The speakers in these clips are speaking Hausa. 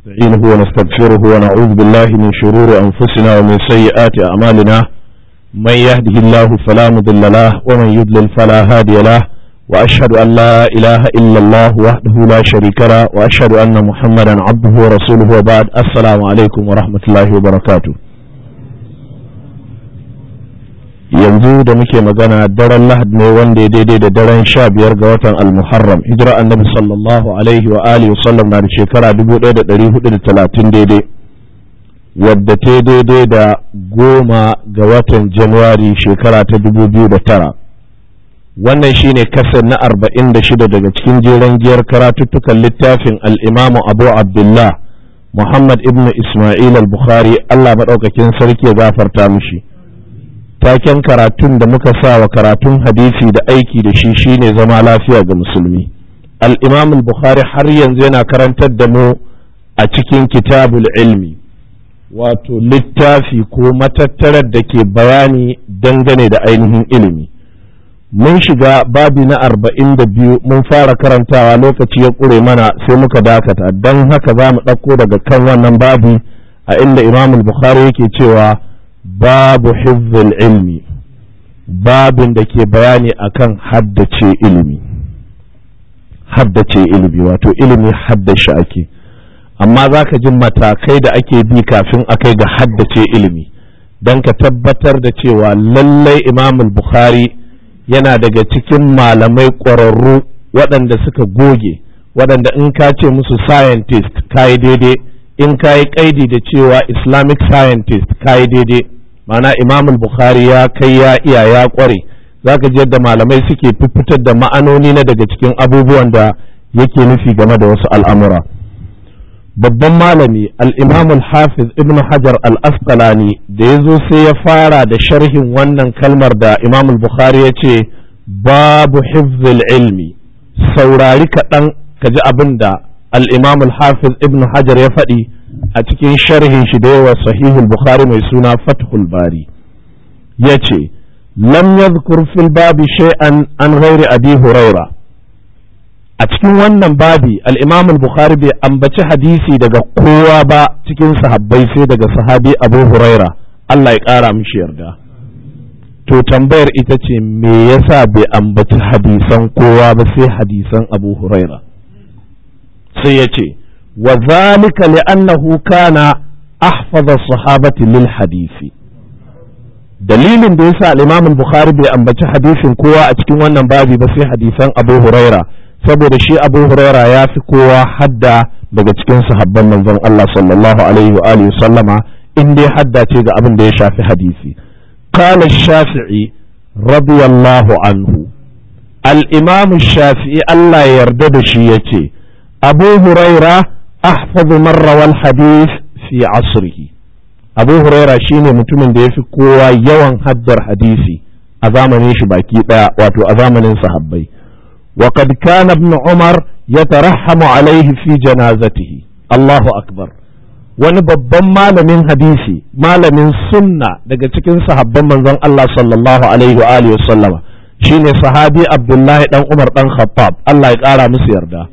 نستعينه ونستغفره ونعوذ بالله من شرور أنفسنا ومن سيئات أعمالنا من يهده الله فلا مضل له ومن يضلل فلا هادي له وأشهد أن لا إله إلا الله وحده لا شريك له وأشهد أن محمدا عبده ورسوله وبعد السلام عليكم ورحمة الله وبركاته yanzu da muke magana daren lahad ne wanda ya daidai da daren sha biyar ga watan almuharram hijira annabi sallallahu alaihi wa alihi wasallam na da shekara dubu ɗaya da ɗari hudu da talatin daidai wadda ta daidai da goma ga watan januwari shekara ta dubu biyu da tara wannan shine kasar na arba'in da shida daga cikin jeren giyar karatuttukan littafin al'imamu abu abdullah muhammad ibn ismail al-bukhari allah maɗaukakin sarki ya gafarta mishi taken karatun da muka sa wa karatun hadisi da aiki da shi shine zama lafiya ga musulmi al-imam al-bukhari har yanzu yana karantar da mu a cikin kitabul ilmi wato littafi ko matattarar da ke bayani dangane da ainihin ilimi mun shiga babi na arba'in da biyu mun fara karantawa lokaci ya ƙure mana sai muka dakata don haka za mu ɗauko daga kan wannan babi a inda imam al-bukhari yake cewa babu hifzil ilmi babin da ke bayani akan haddace ilimi haddace ilimi wato ilimi haddace ake amma za ka ji matakai da ake bi kafin a kai ga haddace ilimi don ka tabbatar da cewa lallai imam bukhari yana daga cikin malamai ƙwararru waɗanda suka goge waɗanda in ka ce musu scientist ka yi daidai in ka yi ƙaidi da cewa islamic scientist ka yi daidai mana imam bukhari ya kai ya iya ya kware zaka ji yadda malamai suke fitar da ma'anoni na daga cikin abubuwan da yake nufi game da wasu al'amura babban malami al-imam al-hafiz ibn hajar al-asqalani da ya zo sai ya fara da sharhin wannan kalmar da imam bukhari ya ce babu hifzil ilmi saurari kaɗan ka ji abin da al-imam al-hafiz ibn hajar ya faɗi a cikin sharhin shi da yawa sahihul bukhari mai suna fathul bari ya ce lam yadhkur fil babi shay'an an ghairi abi huraira a cikin wannan babi al-imam al-bukhari bai ambaci hadisi daga kowa ba cikin sahabbai sai daga sahabi abu huraira Allah ya kara mishi yarda to tambayar ita ce me yasa bai ambaci hadisan kowa ba sai hadisan abu huraira sai ya ce وذلك لأنه كان أحفظ الصحابة للحديث dalilin da yasa al-Imam al-Bukhari bai ambaci hadisin kowa a cikin wannan babi ba sai hadisan Abu Huraira saboda shi Abu Huraira ya fi kowa hadda daga cikin sahabban manzon Allah sallallahu alaihi wa alihi sallama in dai hadda ce ga abin da ya shafi hadisi qala shafii radiyallahu anhu al-Imam shafii Allah ya yarda da shi yace Abu Huraira أحفظ من روى الحديث في عصره أبو هريرة شيني متمن da yafi kowa yawan haddar hadisi a zamanin shi baki daya wato a zamanin sahabbai وقد كان ابن عمر يترحم عليه في جنازته الله أكبر wani babban malamin hadisi malamin sunna daga cikin sahabban manzon Allah sallallahu alaihi wa alihi wasallama shine sahabi Abdullahi dan Umar dan Khattab Allah ya kara musu yarda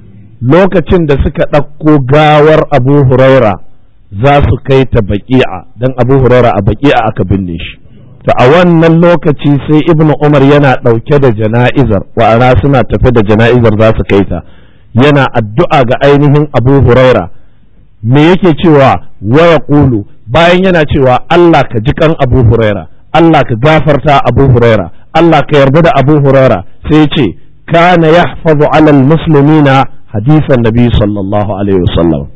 lokacin da suka ɗauko gawar abu huraira za su kai ta baki'a don abu huraira a baki'a aka binne shi to a wannan lokaci sai ibnu umar yana ɗauke da jana'izar wa'ana suna tafe da jana'izar za su kai ta yana addu'a ga ainihin abu huraira me yake cewa waya ƙulu bayan yana cewa allah ka ji kan abu huraira allah ka gafarta abu huraira allah ka yarda da abu huraira sai ce kana yahfazu alal muslimina hadisan nabi sallallahu alaihi wasallam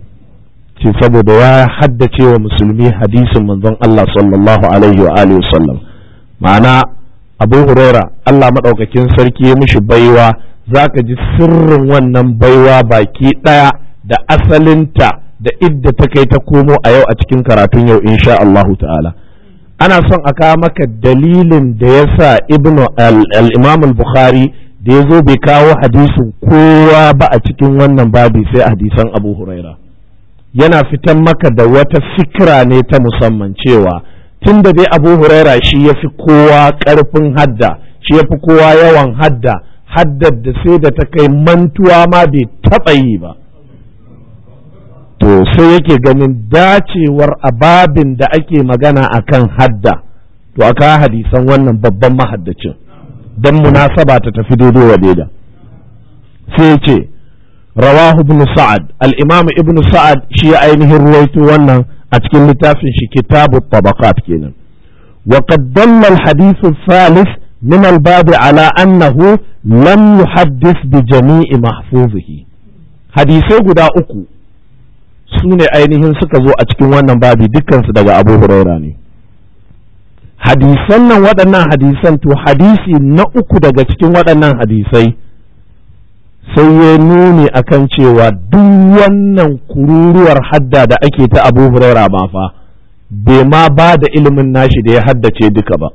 ce saboda ya haddace wa musulmi hadisin manzon Allah sallallahu alaihi wa alihi wasallam ma'ana abu huraira Allah maɗaukakin sarki ya mishi baiwa zaka ji sirrin wannan baiwa baki ɗaya da asalinta da idda ta kai ta komo a yau a cikin karatun yau insha Allahu ta'ala ana son a kawo maka dalilin da ya sa ibnu al-imam al-bukhari da ya zo bai kawo hadisin kowa ba a cikin wannan babi sai hadisan abu huraira yana fitan maka da wata fikira ne ta musamman cewa tun da dai abu huraira shi ya fi kowa ƙarfin hadda shi ya fi kowa yawan hadda haddar da sai da ta kai mantuwa ma bai taɓa yi ba to to sai yake ganin dacewar ababin da ake magana akan hadda to aka hadisan wannan babban mahaddacin don munasaba ta tafi daidai wa daida sai ce rawahu ibn sa'ad al-imam ibn sa'ad shi ya ainihin ruwaito wannan a cikin littafin shi kitabu tabaqat kenan wa qad dalla al-hadith al-thalith min al-bab ala annahu lam yuhaddith bi jami'i mahfuzihi hadisai guda uku su ne ainihin suka zo a cikin wannan babi dukkansu daga abu huraira ne hadisan nan waɗannan hadisan to hadisi na uku daga cikin waɗannan hadisai sai ya nuni akan cewa duk wannan kururuwar hadda da ake ta abu huraira ma fa bai ma ba da ilimin nashi da ya haddace duka ba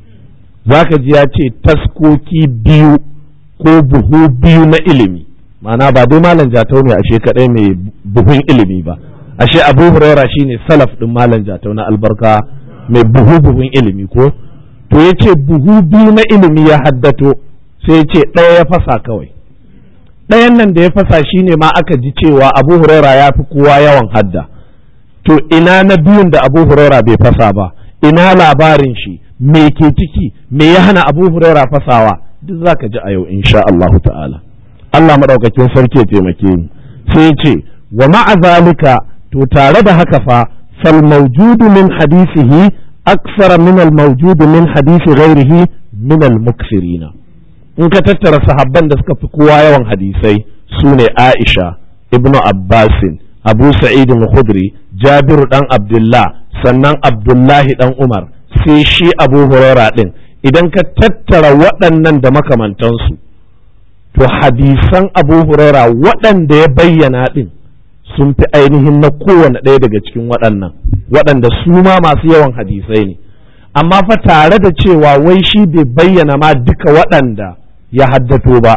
zaka ji ya ce taskoki biyu ko buhu biyu na ilimi ma'ana ba dai malam jatau ne ashe kadai mai buhun ilimi ba ashe abu huraira shine salaf din malam jatau na albarka mai buhu buhun ilimi ko to ya ce buhu biyu na ilimi ya haddato sai ya ce ɗaya ya fasa kawai ɗayan nan da ya fasa shine ma aka ji cewa abu huraira ya fi kowa yawan hadda to ina na biyun da abu huraira bai fasa ba ina labarin shi me ke ciki me ya hana abu huraira fasawa duk za ka ji a yau insha Allahu ta'ala Allah maɗaukakin sarki ya taimake ni sai ce wa ma'a zalika to tare da haka fa fal mawjudu min hadisihi aksara min al mawjudu min hadisi ghairihi min al muksirina in ka tattara sahabban da suka fi kowa yawan hadisai su ne Aisha ibnu Abbasin Abu Sa'id al-Khudri Jabiru dan Abdullah sannan Abdullahi dan Umar sai shi Abu Huraira din idan ka tattara waɗannan da makamantansu to hadisan Abu Huraira waɗanda ya bayyana din sun fi ainihin na kowane ɗaya daga cikin waɗannan waɗanda su ma masu yawan hadisai ne amma fa tare da cewa wai shi bai bayyana ma duka waɗanda ya haddato ba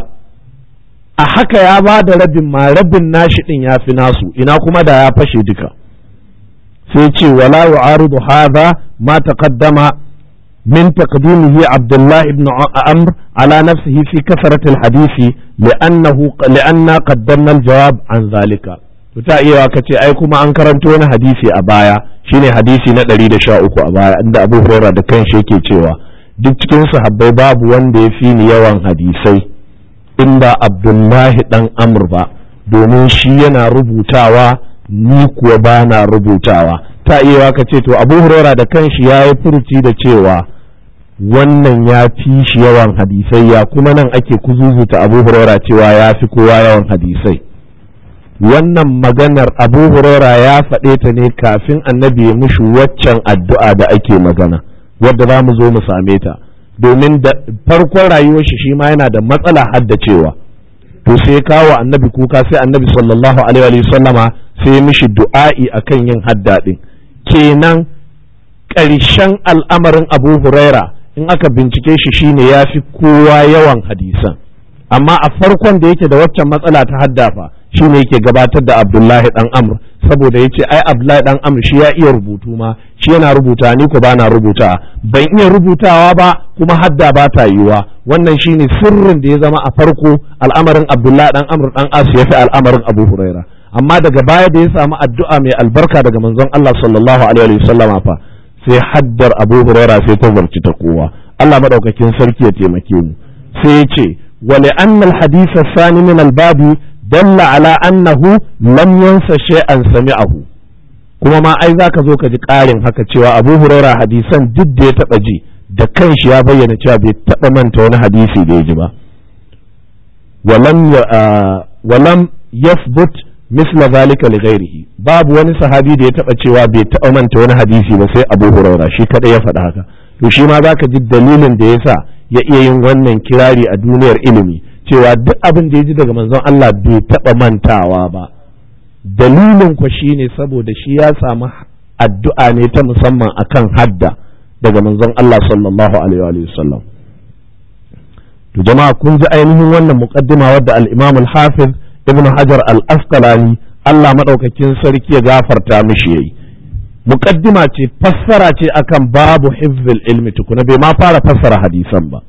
a haka ya ba da rabin ma rabin nashi ɗin ya fi nasu ina kuma da ya fashe duka sai ce wala yu'aridu hadha ma taqaddama min taqdimihi Abdullah ibn Amr ala nafsihi fi kasrat al-hadisi li'annahu li'anna qaddamna al-jawab an zalika to ta iya ka ce ai kuma an karanto wani hadisi a baya shine hadisi na 113 a baya inda Abu Hurairah da kanshi yake cewa duk cikin sahabbai babu wanda ya fi ni yawan hadisai in ba Abdullahi dan Amr ba domin shi yana rubutawa ni kuwa ba na rubutawa ta iya ka ce to Abu Hurairah da kanshi ya yi furuci da cewa wannan ya fi shi yawan hadisai ya kuma nan ake kuzuzuta Abu Hurairah cewa ya fi kowa yawan hadisai wannan maganar abu huraira ya faɗe ta ne kafin annabi ya mushi waccan addu'a da ake magana wadda za mu zo mu same ta domin da farkon rayuwar shi shi ma yana da matsala haddacewa to sai kawo annabi kuka sai annabi sallallahu alaihi sallama sai ya mishi du'a'i akan yin hadda din kenan ƙarshen al'amarin abu huraira in aka bincike shi shine ya fi kowa yawan hadisan amma a farkon da yake da waccan matsala ta haddafa shi ne yake gabatar da abdullahi dan amr saboda ya ce ai abdullahi dan amr shi ya iya rubutu ma shi yana rubuta ni ko bana rubuta ban iya rubutawa ba kuma hadda ba ta yiwa wannan shine sirrin da ya zama a farko al'amarin abdullahi dan amr dan as ya fi al'amarin abu huraira amma daga baya da ya samu addu'a mai albarka daga manzon Allah sallallahu alaihi wasallama fa sai haddar abu huraira sai ta zarci ta kowa Allah madaukakin sarki ya taimake mu sai ya ce ولأن الحديث الثاني من الباب دل على أنه لم ينس شيئا سمعه kuma ma ai zaka zo ka ji ƙarin haka cewa Abu Huraira hadisan duk da ya taɓa ji da kanshi ya bayyana cewa bai taɓa manta wani hadisi da ya ji ba walam yathbut misla zalika li ghairihi babu wani sahabi da ya taɓa cewa bai taɓa manta wani hadisi ba sai Abu Huraira shi kadai ya faɗa haka to shi ma zaka ji dalilin da yasa ya iya yin wannan kirari a duniyar ilimi cewa duk abin da ya ji daga manzon Allah bai taɓa mantawa ba dalilin ku shine saboda shi ya samu addu'a ne ta musamman akan hadda daga manzon Allah sallallahu alaihi wa sallam to jama'a kun ji ainihin wannan muqaddima wadda al-Imam al-Hafiz Ibn Hajar al-Asqalani Allah madaukakin sarki ya gafarta mishi yayi muqaddima ce fassara ce akan babu hifzil ilmi tukuna bai ma fara fassara hadisan ba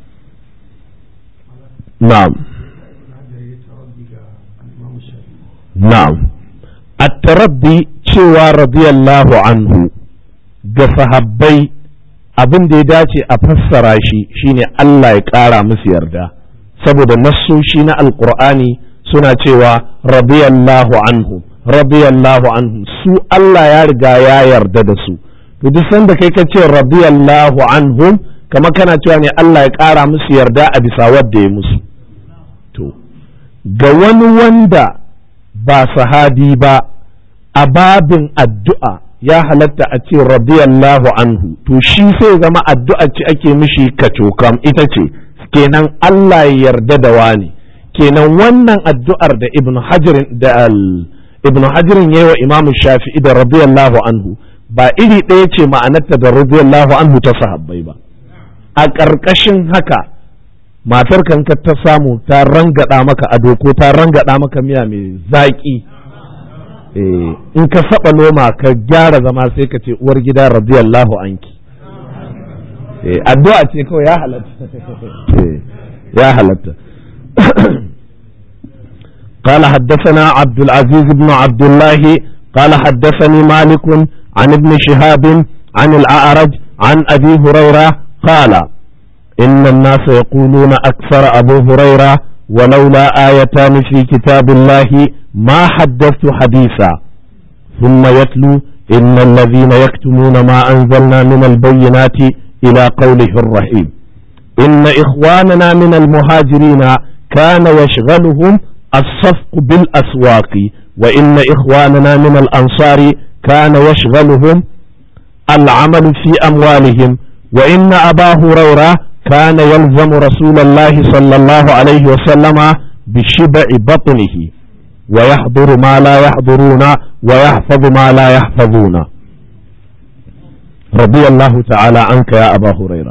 na'am na'am at-taraddi cewa radiyallahu anhu ga sahabbai abin da ya dace a fassara shi shine Allah ya ƙara musu yarda saboda nassoshi na alkur'ani suna cewa radiyallahu anhu radiyallahu anhu su Allah ya riga ya yarda da su to duk sanda kai ka ce radiyallahu anhum kamar kana cewa ne Allah ya ƙara musu yarda a bisa wadda ya musu to ga wani wanda ba sahabi ba a babin addu'a ya halatta a ce radiyallahu anhu to shi sai zama addu'a ce ake mishi kacokam ita ce kenan Allah ya yarda da wani kenan wannan addu'ar da ibn hajirin da ibn hajirin yayi wa imamu shafi'i da radiyallahu anhu ba iri ɗaya ce ma'anarta da radiyallahu anhu ta sahabbai ba a ƙarƙashin haka matar kanka ta samu ta rangada maka ado ko ta rangada maka miya mai zaƙi in ka saba noma ka gyara zama sai ka ce uwar gida radiyallahu anki addu'a ce kawai ya halatta ya halatta قال حدثنا عبد العزيز بن عبد الله قال حدثني مالك عن ابن شهاب عن الأعرج عن أبي هريرة قال إن الناس يقولون أكثر أبو هريرة ولولا آيتان في كتاب الله ما حدثت حديثا ثم يتلو إن الذين يكتمون ما أنزلنا من البينات إلى قوله الرحيم إن إخواننا من المهاجرين كان يشغلهم الصفق بالأسواق وإن إخواننا من الأنصار كان يشغلهم العمل في أموالهم وإن أبا هريرة كان يلزم رسول الله صلى الله عليه وسلم بشبع بطنه ويحضر ما لا يحضرون ويحفظ ما لا يحفظون رضي الله تعالى عنك يا أبا هريرة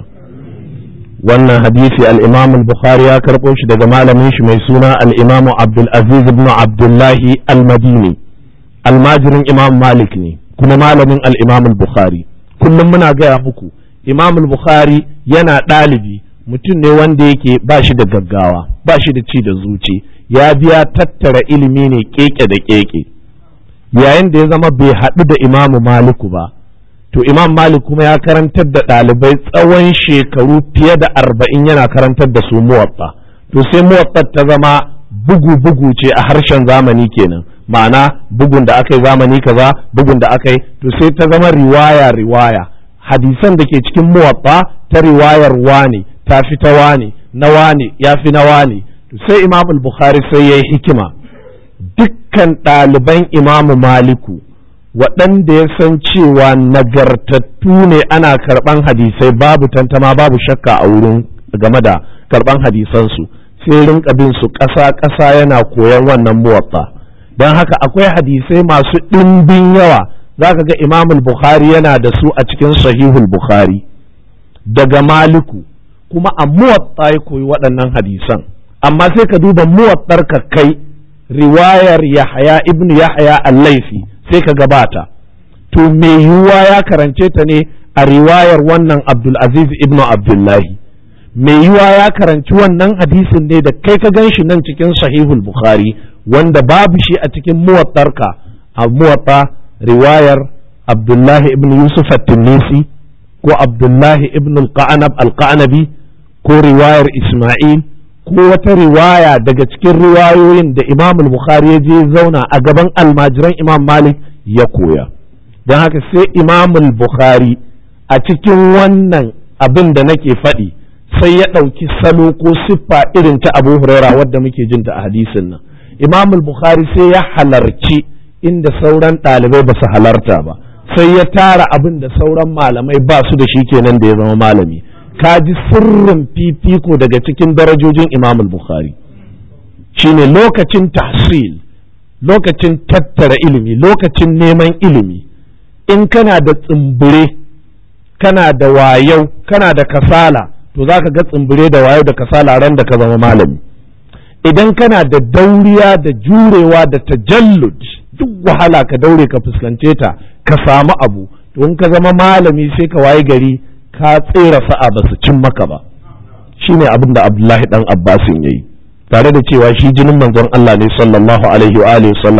wannan hadisi al-imam al-bukhari ya karɓo shi daga malamin shi mai suna al-imam abdul aziz ibn abdullahi al-madini almajirin imam malik ne kuma malamin al-imam al-bukhari kullum muna gaya muku imam al-bukhari yana ɗalibi mutum ne wanda yake ba shi da gaggawa ba shi da ci da zuci ya biya tattara ilimi ne keke da keke yayin da ya zama bai haɗu da imamu maliku ba to imam malik kuma ya karantar da ɗalibai tsawon shekaru fiye da arba'in yana karantar da su muwatta to sai muwatta ta zama bugu-bugu ce a harshen zamani kenan ma'ana bugun da aka yi zamani kaza bugun da aka yi to sai ta zama riwaya-riwaya hadisan da ke cikin muwatta ta riwayar wane ta fi ta wane na wane ya fi na wane to sai imam bukhari sai ya yi hikima dukkan ɗaliban imamu maliku waɗanda ya san cewa nagartattu ne ana karɓan hadisai babu tantama babu shakka a wurin game da karɓan hadisansu sai rinka bin su ƙasa-ƙasa yana koyon wannan muwatta don haka akwai hadisai masu ɗimbin yawa za ka ga imamul bukhari yana da su a cikin sahihul bukhari daga maliku kuma a muwatta ya koyi waɗannan hadisan amma sai ka duba muwattar ka kai riwayar yahaya ibnu yahaya al-laifi sai ka gabata to me yiwuwa ya karance ta ne a riwayar wannan abdulaziz ibnu abdullahi me yiwuwa ya karanci wannan hadisin ne da kai ka gan shi nan cikin sahihul bukhari wanda babu shi a cikin muwattarka a muwatta riwayar abdullahi ibn yusuf at-tunisi ko abdullahi ibn al-qanabi ko riwayar isma'il ko wata riwaya daga cikin riwayoyin da imam bukhari ya je zauna a gaban almajiran imam malik ya koya don haka sai imam bukhari a cikin wannan abin da nake faɗi sai ya ɗauki salo ko siffa irin ta abu huraira wadda muke jin ta a hadisin nan imam bukhari sai ya halarci inda sauran ɗalibai ba su halarta ba sai ya tara abin da sauran malamai ba su da shi kenan da ya zama malami ka ji sirrin fifiko daga cikin darajojin imam bukhari shine lokacin tahsil lokacin tattara ilimi lokacin neman ilimi in kana da tsimbire kana da wayau kana da kasala to za ka ga tsimbire da wayau da kasala ran da ka zama malami idan kana da dauriya da jurewa da tajallud duk wahala ka daure ka fuskance ta ka samu abu to in ka zama malami sai ka waye gari ka tsera sa'a ba su cin maka ba shine abin da Abdullahi dan Abbasin yayi tare da cewa shi jinin manzon Allah ne sallallahu alaihi wa alihi sallama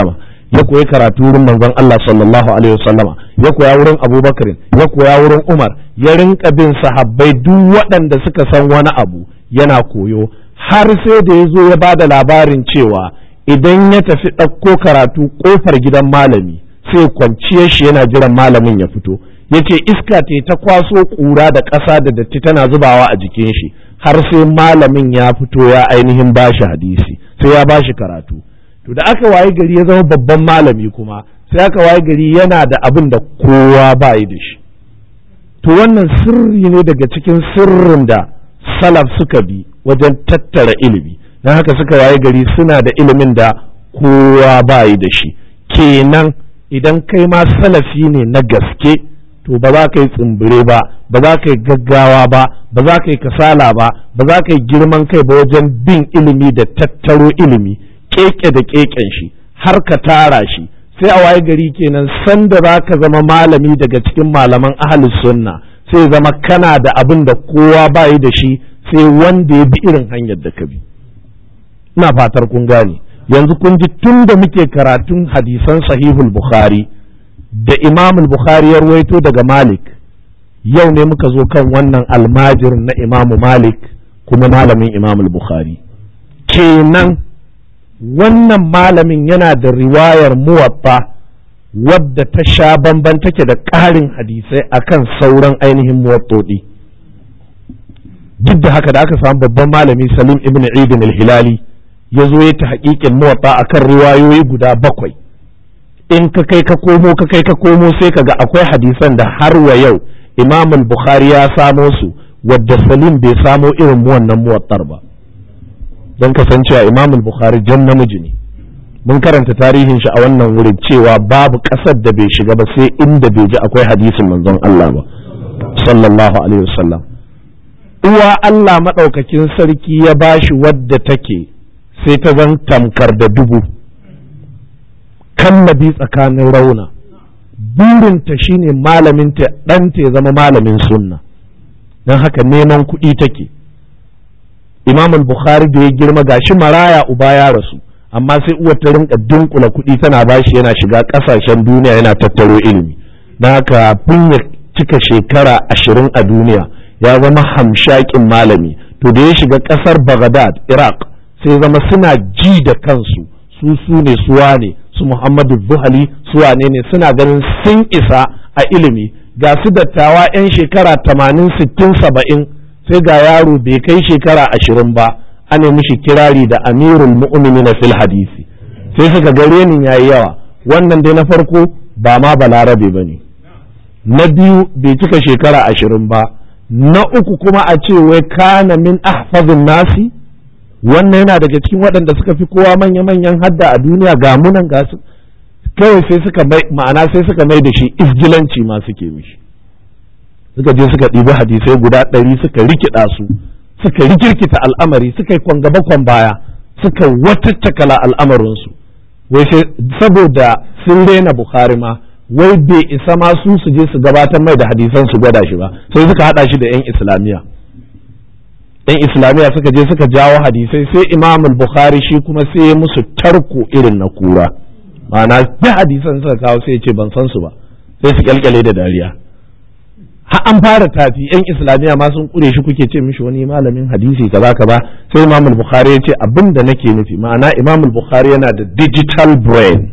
ya koyi karatu wurin manzon Allah sallallahu alaihi wasallama ya koya wurin Abubakar ya koya wurin Umar ya rinka bin sahabbai duk waɗanda suka san wani abu yana koyo har sai da ya zo ya ba da labarin cewa idan ya tafi ɗauko karatu ƙofar gidan malami sai kwanciyar shi yana jiran malamin ya fito ya ce iska te ta kwaso ƙura da ƙasa da datti tana zubawa a jikin shi har sai malamin ya fito ya ainihin bashi hadisi sai ya bashi karatu to da aka waye gari ya zama babban malami kuma sai aka waye gari yana da abin da kowa ba yi da shi to wannan sirri ne daga cikin sirrin da salaf suka bi wajen tattara ilimi don haka suka waye gari suna da ilimin da kowa ba yi da shi kenan idan kai ma salafi ne na gaske to ba za ka yi tsimbire ba ba za ka yi gaggawa ba ba za ka yi kasala ba ba za ka yi girman kai ba wajen bin ilimi da tattaro ilimi keke da keken shi har ka tara shi sai a waye gari kenan sanda za ka zama malami daga cikin malaman ahalus sunna sai zama kana da abin da kowa ba yi da shi sai wanda ya bi irin hanyar da ka bi ina fatar kun gane yanzu kun ji tun da muke karatun hadisan sahihul bukhari da imam bukhari ya ruwaito daga malik yau ne muka zo kan wannan almajir na imamu malik kuma malamin imam bukhari kenan wannan malamin yana da riwayar muwatta wadda ta sha bamban take da ƙarin hadisai akan sauran ainihin muwattodi duk da haka da aka samu babban malami salim ibn idin al-hilali ya zo ya ta haƙiƙin muwatta akan riwayoyi guda bakwai in ka kai ka komo ka kai ka komo sai ka ga akwai hadisan da har wa yau imam bukhari ya samo su wadda salim bai samo irin wannan muwattar ba don kasancewa imam bukhari jan namiji ne mun karanta tarihin shi a wannan wurin cewa babu ƙasar da bai shiga ba sai inda bai ji akwai hadisin manzon Allah ba sallallahu alaihi wasallam uwa Allah maɗaukakin sarki ya bashi wadda take sai ta zan tamkar da dubu kallabi tsakanin rauna burinta shine malaminta ɗanta ya zama malamin sunna don haka neman kuɗi take imam bukhari da ya girma gashi maraya uba ya rasu amma sai uwar ta rinka dunkula kuɗi tana bashi yana shiga ƙasashen duniya yana tattaro ilimi don haka kafin ya cika shekara ashirin a duniya ya zama hamshakin malami to da ya shiga ƙasar baghdad iraq sai zama suna ji da kansu su su ne suwa ne su Muhammadu Buhari su wane ne suna ganin sun isa a ilimi ga su dattawa 'yan shekara tamanin sittin saba'in sai ga yaro bai kai shekara ashirin ba ana mishi kirari da amirul mu'minina fil hadisi sai suka ga renin yayi yawa wannan dai na farko ba ma balarabe ba ne na biyu bai cika shekara ashirin ba na uku kuma a ce wai kana min ahfazin nasi wannan yana daga cikin waɗanda suka fi kowa manya-manyan hadda a duniya ga munan ga su kawai sai suka mai ma'ana sai suka mai da shi isgilanci ma suke mishi suka je suka ɗibi hadisai guda ɗari suka rikida su suka rikirkita al'amari suka yi kwan gaba kwan baya suka wataccakala al'amarinsu wai sai saboda sun rena bukhari ma wai bai isa ma su su je su gabatar mai da hadisan su gwada shi ba sai suka hada shi da 'yan islamiyya yan islamiyya suka je suka jawo hadisai sai imam bukhari shi kuma sai ya musu tarko irin na kura ma'ana duk hadisan suka kawo sai ya ce ban san su ba sai su kyalkyale da dariya har an fara tafi yan islamiyya ma sun kure shi kuke ce mishi wani malamin hadisi kaza kaza sai imam bukhari ya ce abin da nake nufi ma'ana imam bukhari yana da digital brain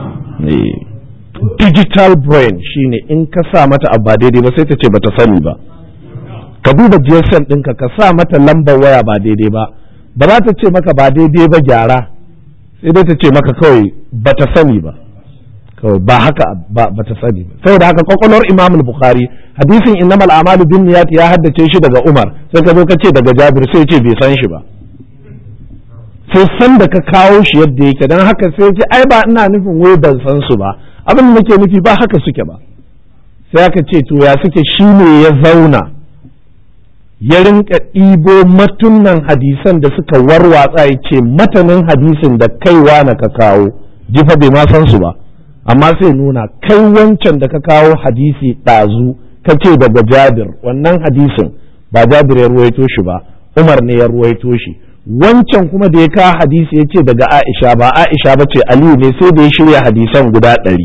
digital brain shine in ka sa mata abu ba daidai ba sai ta ce bata sani ba ka duba GSM ɗinka ka sa mata lambar waya ba daidai ba ba za ta ce maka ba daidai ba gyara sai dai ta ce maka kawai ba ta sani ba kawai ba haka ba ta sani ba saboda haka kwakwalwar Imam Bukhari hadisin innamal a'malu bin niyyat ya haddace shi daga Umar sai ka zo ka ce daga Jabir sai ce bai san shi ba sai san da ka kawo shi yadda yake dan haka sai ce ai ba ina nufin wai ban san su ba abin da nake nufi ba haka suke ba sai aka ce to ya suke shine ya zauna ya rinka ɗibo matunan hadisan da suka warwatsa ya ce matanin hadisin da kaiwa na ka kawo jifa bai ma san su ba amma sai nuna kai wancan da ka kawo hadisi ɗazu ka ce daga jabir wannan hadisin ba jabir ya ruwaito shi ba umar ne ya ruwaito shi wancan kuma da ya kawo hadisi ya ce daga aisha ba aisha ba ce aliyu ne sai da ya shirya hadisan guda ɗari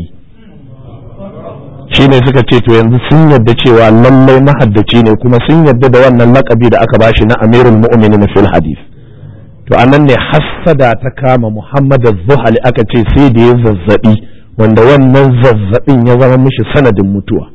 shine suka ce to yanzu sun yadda cewa lallai mahaddaci ne kuma sun yadda da wannan lakabi da aka bashi na amirul mu'minin fil hadis to anan ne hassada ta kama muhammad az-zuhali aka ce sai da ya zazzabi wanda wannan zazzabin ya zama mishi sanadin mutuwa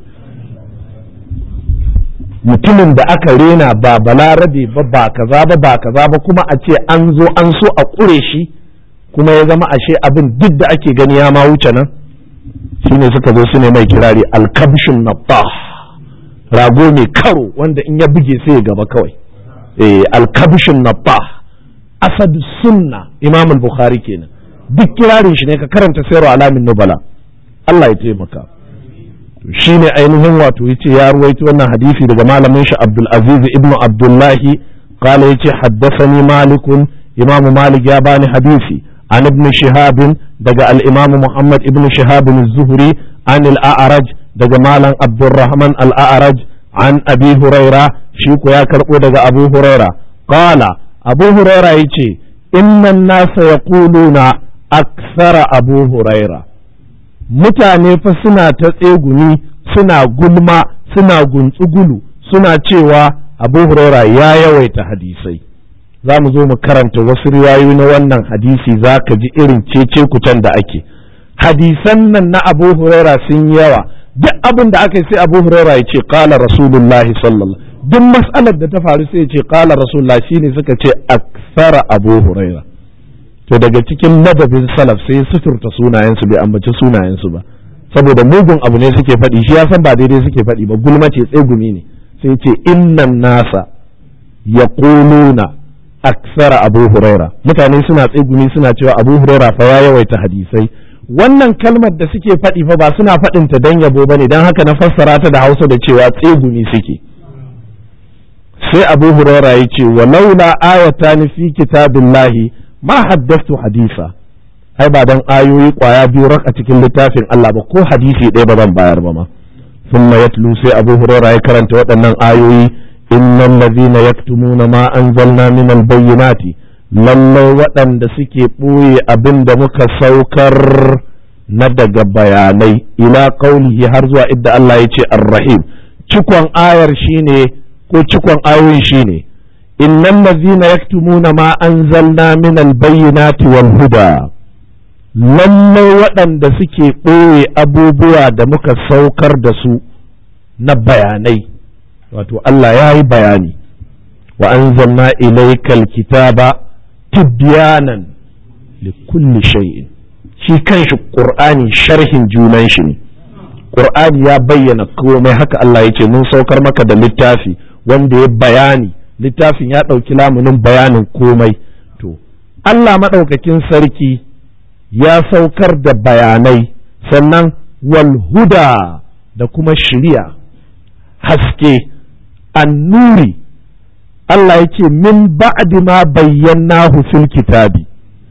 mutumin da aka rena ba balarabe ba ba kaza ba ba kaza ba kuma a ce an zo an so a ƙure shi kuma ya zama ashe abin duk da ake gani ya ma wuce nan shine suka zo su ne mai kirari alkabshin nattah rago mai karo wanda in ya buge sai ya gaba kawai eh alkabshin nattah asad sunna imam al-bukhari kenan duk kirarin shi ne ka karanta sayarwa alamin nubala Allah ya taimaka shi ne ainihin wato yace ya ruwaito wannan hadisi daga malamin shi Abdul Aziz ibn Abdullahi qala yace haddathani Malikun Imam Malik ya bani hadisi an ibn Shihab daga al-Imam Muhammad ibn Shihab az-Zuhri an al-A'raj daga malam Abdurrahman al-A'raj an Abi Huraira shi ko ya karbo daga Abu Huraira qala Abu Huraira yace inna an-nasa yaquluna akthara Abu Huraira mutane fa suna ta tsegumi suna gulma suna guntsugulu suna cewa abu huraira ya yawaita hadisai za mu zo mu karanta wasu riwayoyi na wannan hadisi za ka ji irin cece kutan da ake hadisan nan na abu huraira sun yawa duk abin da aka yi sai abu huraira ya ce kala rasulullahi sallallahu duk mas'alar da ta faru sai ya ce kala rasulullah shine suka ce aksara abu huraira to daga cikin ladabin salaf sai suturta sunayensu bai ambaci sunayensu ba saboda mugun abu ne suke faɗi shi ya san ba daidai suke faɗi ba gulma ce tsegumi ne sai ce innan nasa ya na aksara abu huraira mutane suna tsegumi suna cewa abu huraira fa ya yawaita hadisai wannan kalmar da suke faɗi fa ba suna faɗin ta dan yabo bane dan haka na fassara ta da Hausa da cewa tsegumi suke sai abu huraira ya ce walaula ayatan fi kitabillahi ma haddastu hadisa ai ba dan ayoyi kwaya biyu rak a cikin littafin Allah ba ko hadisi ɗaya ba zan bayar ba ma thumma yatlu sai Abu Hurairah ya karanta waɗannan ayoyi innal ladhina yaktumuna ma anzalna min albayyinati lallai waɗanda suke ɓoye abin da muka saukar na daga bayanai ila qaulihi har zuwa idda Allah ya ce ar-rahim cikon ayar shine ko cikon ayoyin shine innal ladhina yaktumuna ma anzalna min albayyinati wal huda lallai waɗanda suke ɓoye abubuwa da muka saukar da su na bayanai wato Allah ya yi bayani wa anzalna ilaikal kitaba tibyanan li kulli shay'in shi kanshi qur'ani sharhin junan shi ne qur'ani ya bayyana komai haka Allah ya ce mun saukar maka da littafi wanda ya bayani littafin ya ɗauki lamunin bayanin komai to Allah maɗaukakin sarki ya saukar da bayanai sannan walhuda da kuma shiriya haske annuri Allah ya ce min ba'di ma bayyanahu fil kitabi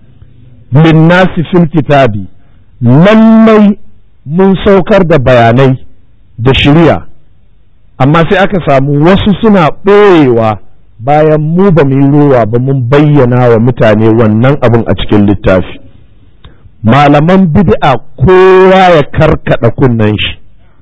linnasi fil kitabi lallai mun saukar da bayanai da shiriya amma sai aka samu wasu suna ɓoyewa bayan mu ba mu yi rowa ba mun bayyana wa mutane wannan abin a cikin littafi malaman bid'a kowa ya karkada kunnen shi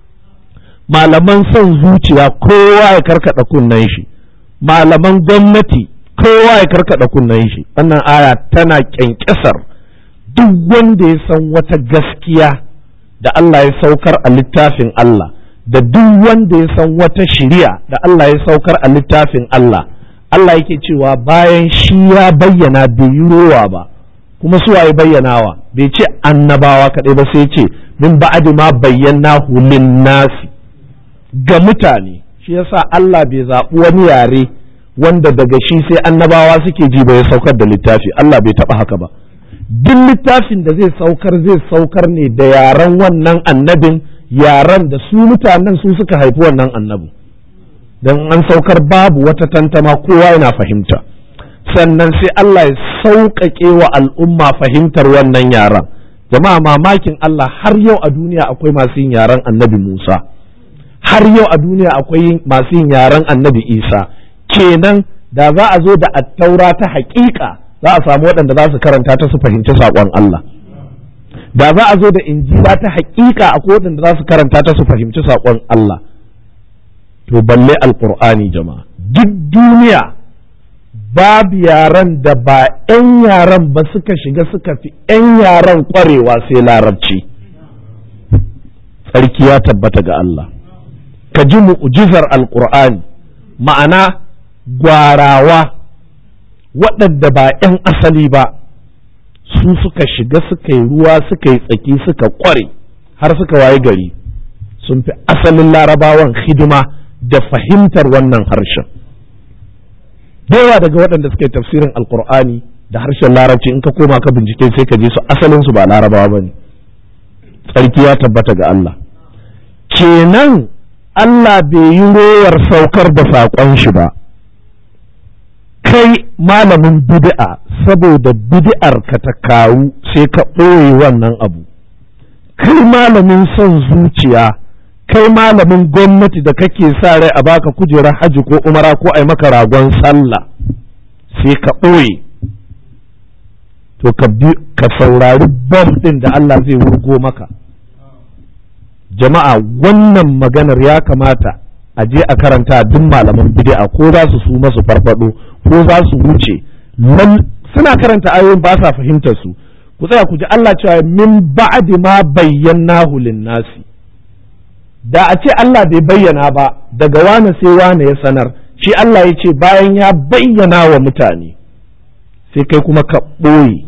malaman son zuciya kowa ya karkada kunnen shi malaman gwamnati kowa ya karkada kunnen shi wannan aya tana kyankyasar duk wanda ya san wata gaskiya da Allah ya saukar a littafin Allah da duk wanda ya san wata shiriya da Allah ya saukar a littafin Allah Allah yake cewa bayan shi ya bayyana bai yi rowa ba kuma su waye bayyanawa bai ce annabawa kaɗai ba sai ce min ba'adi ma bayyana hulin nasi ga mutane shi yasa Allah bai zaɓi wani yare wanda daga shi sai annabawa suke ji ba ya saukar da littafi Allah bai taɓa haka ba duk littafin da zai saukar zai saukar ne da yaren wannan annabin yaren da su mutanen su suka haifi wannan annabin don an saukar babu wata tantama kowa yana fahimta sannan sai Allah ya sauƙaƙe wa al'umma fahimtar wannan yaran jama'a mamakin Allah har yau a duniya akwai masu yin yaren annabi Musa har yau a duniya akwai masu yin yaren annabi Isa kenan da za a zo da attaura ta haƙiƙa za a samu waɗanda za su karanta ta su fahimci saƙon Allah da za a zo da injila ta haƙiƙa akwai waɗanda za su karanta ta su fahimci saƙon Allah to balle alƙur'ani jama'a duk duniya babu yaran da ba 'yan yaran ba suka shiga suka fi 'yan yaran ƙwarewa sai larabci tsarki ya tabbata ga Allah ka ji mu'jizar alƙur'ani ma'ana gwarawa waɗanda ba 'yan asali ba su suka shiga suka yi ruwa suka yi tsaki suka ƙware har suka waye gari sun fi asalin larabawan hidima da fahimtar wannan harshen yawa daga waɗanda suka yi tafsirin alkur'ani da harshen larabci in ka koma ka bincike sai ka je su asalin su ba larabawa ba ne tsarki ya tabbata ga Allah kenan Allah bai yi rowar saukar da saƙon shi ba kai malamin bid'a saboda bid'ar ka ta kawu sai ka ɓoye wannan abu kai malamin son zuciya kai malamin gwamnati da kake sa rai a baka kujerar hajji ko umara ko ai maka ragon sallah sai ka ɓoye to ka saurari bom ɗin da Allah zai wurgo maka jama'a wannan maganar ya kamata a je a karanta duk malaman bid'a ko za su su masu farfado ko za su wuce suna karanta ayoyin ba sa fahimtar su ku tsaya ku ji Allah cewa min ba'di ma bayyanahu lin-nasi da a ce Allah bai bayyana ba daga wane sai wane ya sanar shi Allah ya ce bayan ya bayyana wa mutane sai kai kuma ka ɓoye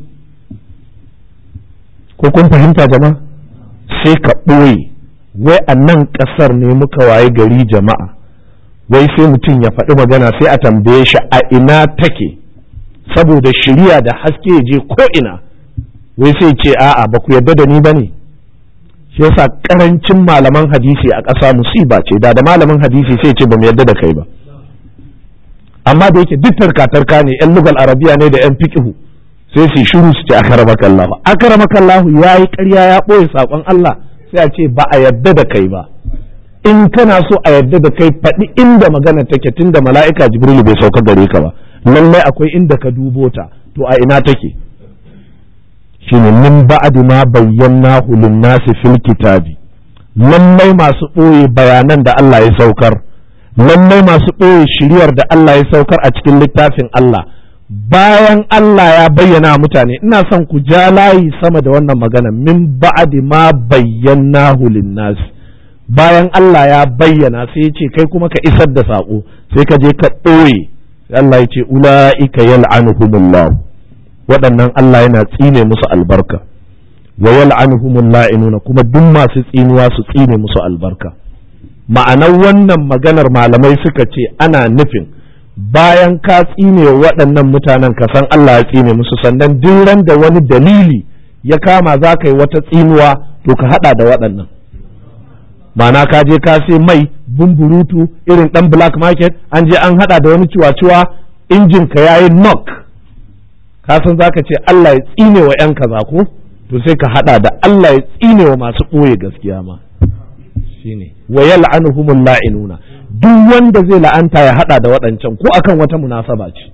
ko kun fahimta jama'a sai ka ɓoye wai a nan ƙasar ne muka waye gari jama'a wai sai mutum ya faɗi magana sai a tambaye shi a ina take saboda shirya da haske ya je ko ina wai sai ce a'a ba ku yarda da ni ba ne shi yasa karancin malaman hadisi a ƙasa musiba ce da da malamin hadisi sai ce ba mu yarda da kai ba amma da yake duk tarka ne yan lugal arabiya ne da yan fiqhu sai su shiru su ce akaramakallahu akaramakallahu yayi ƙarya ya ɓoye saƙon Allah sai a ce ba a yarda da kai ba in kana so a yarda da kai faɗi inda magana take tunda mala'ika jibrilu bai sauka gare ka ba lallai akwai inda ka dubo ta to a ina take shine min ba'd ma bayyanahu lin-nasi fil kitabi lallai masu ɓoye bayanan da Allah ya saukar lallai masu ɓoye shiryar da Allah ya saukar a cikin littafin Allah bayan Allah ya bayyana mutane ina son ku ja layi sama da wannan magana min ba'd ma bayyanahu lin-nasi bayan Allah ya bayyana sai ya ce kai kuma ka isar da saƙo sai ka je ka ɓoye sai Allah ya ce ula'ika yal'anuhumullah waɗannan Allah yana tsine musu albarka wa yal'anuhumul la'inuna kuma duk masu tsinuwa su tsine musu albarka ma'anar wannan maganar malamai suka ce ana nufin bayan ka tsine waɗannan mutanen ka san Allah ya tsine musu sannan duk ran da wani dalili ya kama za ka yi wata tsinuwa to ka haɗa da waɗannan ma'ana ka je ka sai mai bumburutu irin ɗan black market an je an haɗa da wani ciwa-ciwa injin ka yayi knock ka san zaka ce Allah ya tsine wa 'yan kaza ko to sai ka haɗa da Allah ya tsine wa masu ɓoye gaskiya ma shine wa yal'anuhumul la'inuna duk wanda zai la'anta ya hada da waɗancan ko akan wata munasaba ce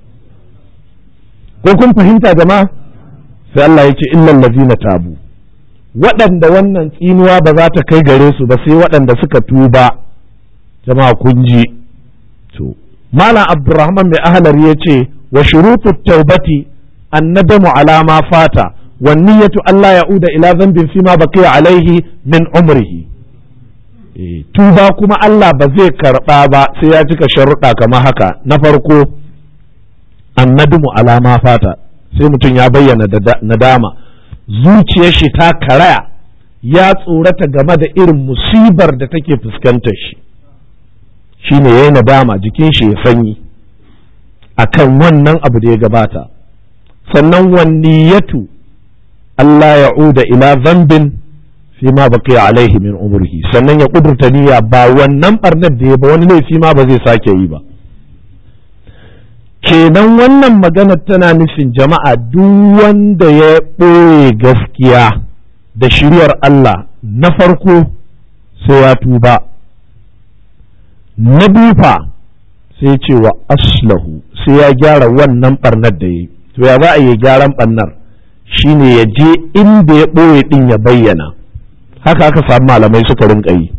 ko kun fahimta jama'a sai Allah ya ce illal ladzina tabu waɗanda wannan tsinuwa ba za ta kai gare su ba sai waɗanda suka tuba jama'a kun ji to malam abdurrahman mai ahlar ya ce wa shurutu taubati annadamu ala ma fata wan niyyatu alla ya'uda ila dhanbin fima baqiya alaihi min umrihi tuba kuma Allah ba zai karɓa ba sai ya cika sharuɗa kamar haka na farko annadumu alama fata sai mutum ya bayyana nadama zuciyar shi ta karaya ya tsorata game da irin musibar da take fuskantar shi shine yayi nadama jikin shi ya sanyi akan wannan abu da ya gabata sannan wanniyatu Allah ya'uda ila zambin fi ma baqi alaihi min umrihi sannan ya kudurta niyya ba wannan barnar da ya ba wani laifi ma ba zai sake yi ba kenan wannan magana tana nufin jama'a duk wanda ya ɓoye gaskiya da shiryar Allah na farko sai ya tuba na biyu fa sai ce wa aslahu sai ya gyara wannan barnar da ya yi to ya za a yi gyaran barnar shine ya je inda ya ɓoye ɗin ya bayyana haka aka samu malamai suka rinka yi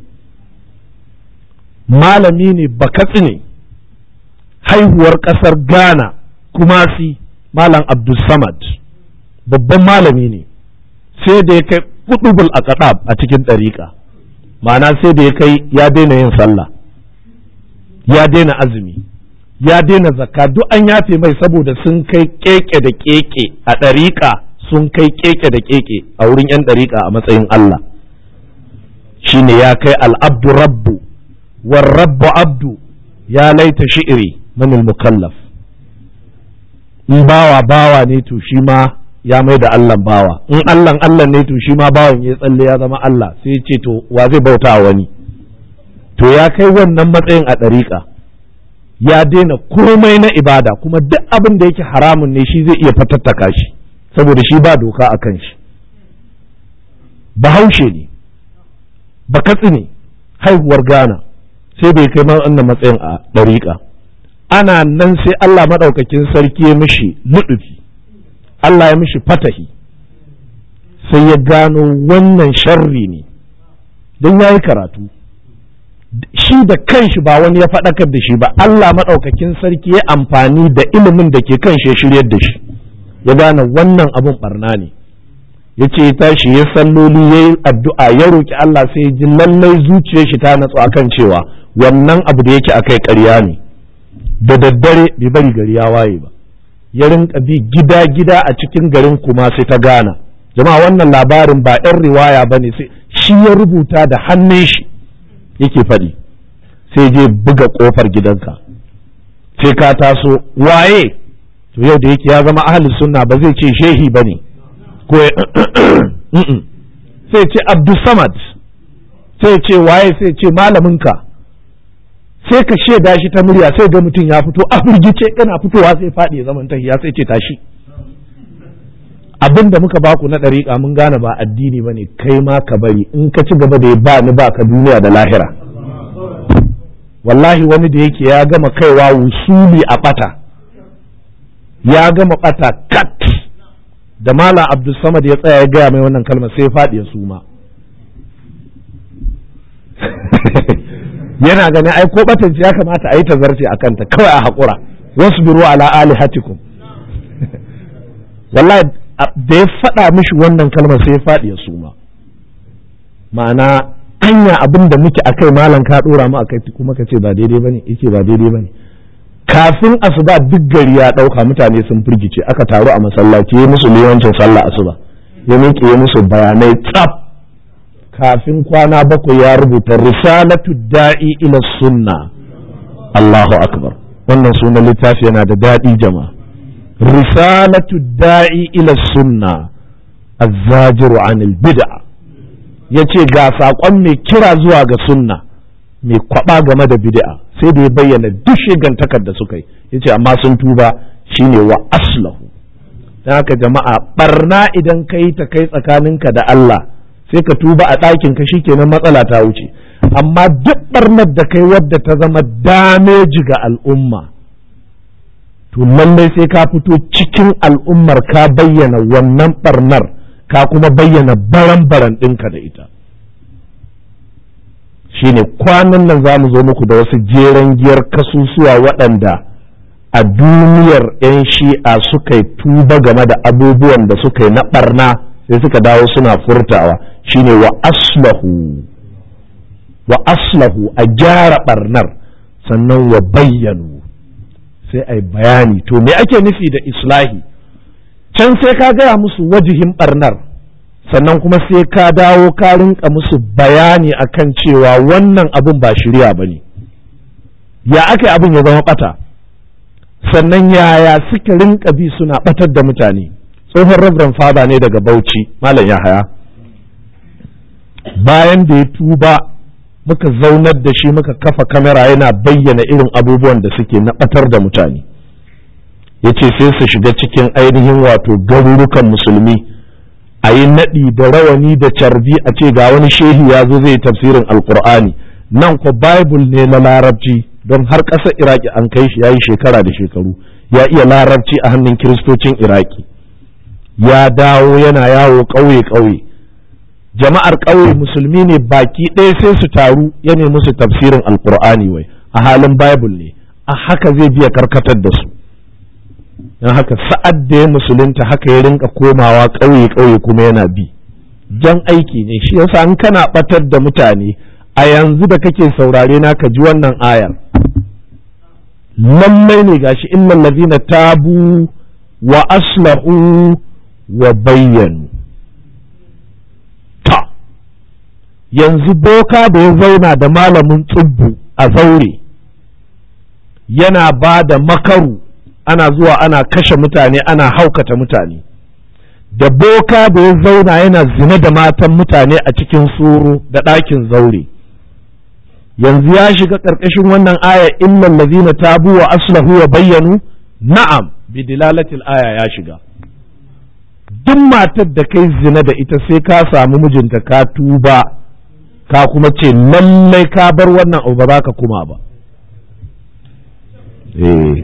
malami ne bakatsi ne haihuwar ƙasar ghana kumasi malam abdulsamad babban malami ne sai da ya kai kudubul a a cikin ɗariƙa ma'ana sai da ya kai ya daina yin sallah ya daina azumi ya daina zakka duk an yafe mai saboda sun kai keke da keke a ɗariƙa sun kai keke da keke a wurin 'yan ɗariƙa a matsayin Allah shine ya kai al'abdu rabbu war rabbu abdu ya laita shi'iri manil mukallaf in bawa bawa ne to shi ma ya mai da Allah bawa in Allah Allah ne to shi ma bawan ya tsalle ya zama Allah sai ce to wa zai bauta wani to ya kai wannan matsayin a ɗariƙa ya daina komai na ibada kuma duk abin da yake haramun ne shi zai iya fatattaka shi saboda shi ba doka a kan shi bahaushe ne bakatsi ne haihuwar Ghana sai bai kai wannan matsayin a ɗariƙa ana nan sai Allah maɗaukakin sarki ya mishi luɗufi Allah ya mishi fatahi sai ya gano wannan sharri ne don ya yi karatu shi da kanshi ba wani ya faɗakar da shi ba Allah maɗaukakin sarki ya amfani da ilimin da ke kan shi ya shiryar da shi ya gane wannan abun barna ne ya ce ya tashi ya salloli ya yi addu'a ya roƙi Allah sai ya ji lallai zuciyar shi ta natsu akan cewa wannan abu da yake akai ƙarya ne da daddare bai bari gari ya waye ba ya rinka bi gida-gida a cikin garin kuma sai ta gana jama'a wannan labarin ba 'yan riwaya ba ne sai shi ya rubuta da hannun shi yake faɗi sai je buga ƙofar gidanka sai ka taso waye to yau da yake ya zama ahalin sunna ba zai ce shehi ba ne ko sai ce abdulsamad sai ce waye sai ce malaminka sai ka shaida shi ta murya sai ga mutum ya fito a firgice yana fitowa sai faɗi ya zaman tahiya sai ce tashi abin da muka baku na ɗariƙa mun gane ba addini ba ne kai ma ka bari in ka ci gaba da ya ba ni ba ka duniya da lahira wallahi wani da yake ya gama kaiwa wusuli a ɓata ya gama ɓata kat da mala abdulsamad ya tsaya ya gaya mai wannan kalmar sai ya faɗi ya suma yana ganin ai ko batanci ya kamata a yi tazarce a kanta kawai a haƙura wasu biro ala alihatikum wallahi da ya faɗa mishi wannan kalmar sai ya faɗi ya suma ma'ana anya abin da muke akai malam ka ɗora mu akai kuma ka ce ba daidai bane yake ba daidai bane kafin asuba duk gari ya ɗauka mutane sun firgice aka taru a masallaci ya musu liyancin sallah asuba ya miƙe ya musu bayanai tsaf kafin kwana bakwai ya rubuta risalatu da'i ila sunna Allahu akbar wannan sunan littafi yana da daɗi jama'a risalatu da'i ila sunna azzajiru anil bid'a yace ga saƙon mai kira zuwa ga sunna mai kwaba game da bid'a sai da ya bayyana duk shigantakar da suka yi yace amma sun tuba shine wa aslahu dan haka jama'a barna idan kai ta kai tsakaninka da Allah sai ka tuba a ɗakin ka shikenan matsala ta wuce amma duk barnar da kai wadda ta zama dameji ga al'umma to lallai sai ka fito cikin al'ummar ka bayyana wannan barnar ka kuma bayyana baran-baran ɗinka da ita shine kwanan nan za mu zo muku da wasu jeren giyar kasusuwa waɗanda a duniyar 'yan shi'a suka yi tuba game da abubuwan da suka yi na ɓarna sai suka dawo suna furtawa shine wa aslahu wa aslahu a gyara ɓarnar sannan wa bayyanu sai a yi bayani to me ake nufi da islahi can sai ka gaya musu wajihin ɓarnar sannan kuma sai ka dawo ka rinka musu bayani akan cewa wannan abin ba shirya ba ne ya aka abin ya zama ɓata sannan yaya suka rinka bi suna ɓatar da mutane tsohon rabran fada ne daga bauchi malam yahaya bayan da ya tuba muka zaunar da shi muka kafa kamera yana bayyana irin abubuwan da suke na ɓatar da mutane ya ce sai su shiga cikin ainihin wato garurukan musulmi a yi naɗi da rawani da carbi a ce ga wani shehi ya zo zai tafsirin alkur'ani nan ko bible ne na larabci don har ƙasar iraki an kai shi ya yi shekara da shekaru ya iya larabci a hannun kiristocin iraki ya dawo yana yawo ƙauye-ƙauye jama'ar ƙauye musulmi ne baki ɗaya sai su taru ya nemi musu tafsirin alkur'ani wai a halin bible ne a haka zai biya karkatar da su don haka sa'ad da ya musulunta haka ya rinka komawa ƙauye-ƙauye kuma yana bi jan aiki ne shi yasa an kana ɓatar da mutane a yanzu da kake saurare na ka ji wannan ayar lallai ne gashi innal ladina tabu wa aslahu wa bayyanu ta yanzu boka da ya zauna da malamin tsubbu a zaure yana ba da makaru ana zuwa ana kashe mutane ana haukata mutane da boka da ya zauna yana zina da matan mutane a cikin suru da ɗakin zaure yanzu ya shiga ƙarƙashin wannan aya illal ladina tabu wa aslahu wa bayyanu na'am bi dilalatil aya ya shiga duk matar da kai zina da ita sai ka samu mijinta ka tuba ka kuma ce lallai ka bar wannan abu ba za ka kuma ba eh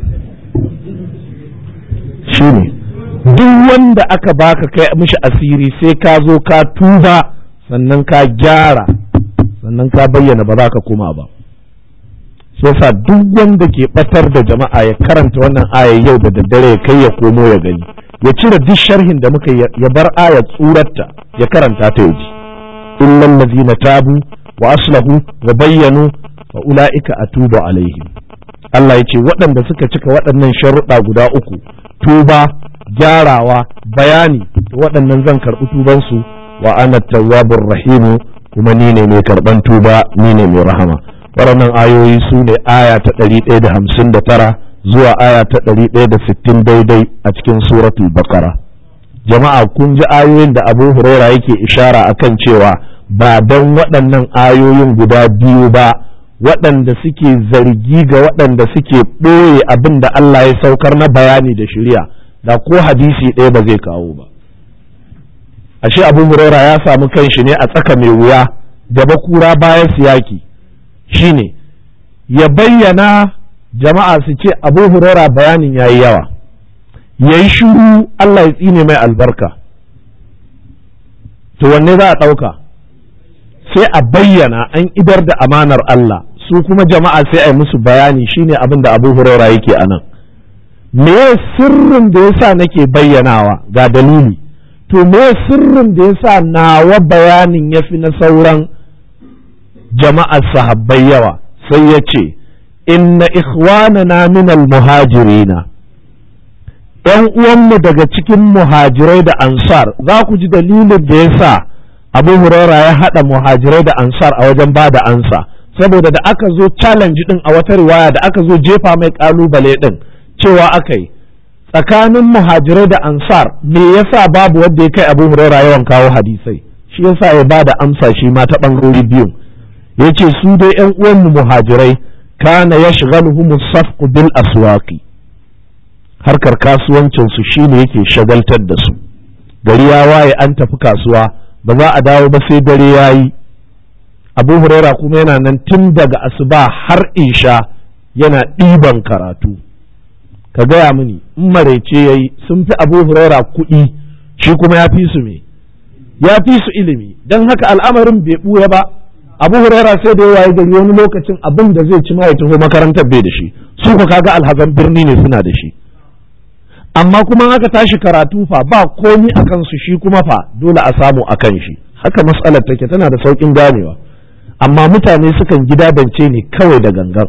shine duk wanda aka baka kai mishi asiri sai ka zo ka tuba sannan ka gyara sannan ka bayyana ba za ka koma ba shi yasa duk wanda ke batar da jama'a ya karanta wannan aya yau da daddare ya kai ya komo ya gani ya cire duk sharhin da muka ya bar aya tsurarta ya karanta ta yaji illal ladzina tabu wa aslahu wa bayyanu fa ulaika atubu alaihim Allah ya ce waɗanda suka cika waɗannan sharuɗa guda uku tuba gyarawa bayani waɗannan zan karɓi tubansu wa ana tawwabur rahimu kuma ni ne mai karɓan tuba ni ne mai rahama waɗannan ayoyi su ne aya ta ɗari ɗaya da hamsin da tara zuwa aya ta ɗari ɗaya da sittin daidai a cikin suratul bakara jama'a kun ji ayoyin da abu huraira yake ishara akan cewa ba don waɗannan ayoyin guda biyu ba waɗanda suke zargi ga waɗanda suke ɓoye abin da Allah ya saukar na bayani da shirya da ko hadisi ɗaya ba zai kawo ba ashe abu huraira ya samu kanshi ne a tsaka mai wuya gaba kura bayan siyaki shine ya bayyana jama'a su ce abu huraira bayanin ya yi yawa ya yi shuru Allah ya tsine mai albarka to wanne za a ɗauka sai a bayyana an idar da amanar Allah su kuma jama'a sai a yi musu bayani shine abin da abu huraira yake a nan me sirrin da yasa nake bayyanawa ga dalili to me sirrin da yasa nawa bayanin ya fi na sauran jama'ar sahabbai yawa sai ya ce inna ikhwanana min muhajirina ‘yan uwanmu daga cikin muhajirai da ansar za ku ji dalilin da ya sa abu huraira ya haɗa muhajirai da ansar a wajen ba da ansa saboda da aka zo challenge ɗin a wata riwaya da aka zo jefa mai ƙalubale ɗin cewa aka yi tsakanin muhajirai da ansar me yasa babu wanda ya kai abu huraira yawan kawo hadisai shi yasa ya ba da amsa shi ma ta ɓangarori biyun ya ce su dai ‘yan uwanmu muhajirai kana ya shigaluhum safqu bil aswaqi harkar kasuwancinsu shi ne yake shagaltar da su gari ya waye an tafi kasuwa ba za a dawo ba sai dare ya yi abu huraira kuma yana nan tun daga asuba har isha yana ɗiban karatu ka gaya mini in maraice ya yi sun fi abu huraira kuɗi shi kuma ya fi su me ya fi su ilimi don haka al'amarin bai ɓuya ba abu huraira sai da yawa gari wani lokacin abin da zai ci ma ya taho makarantar bai da shi su ka kaga alhazan birni ne suna da shi amma kuma aka tashi karatu fa ba komi a kansu shi kuma fa dole a samu a kan shi haka matsalar take tana da sauƙin ganewa amma mutane sukan gidadance ne kawai da gangan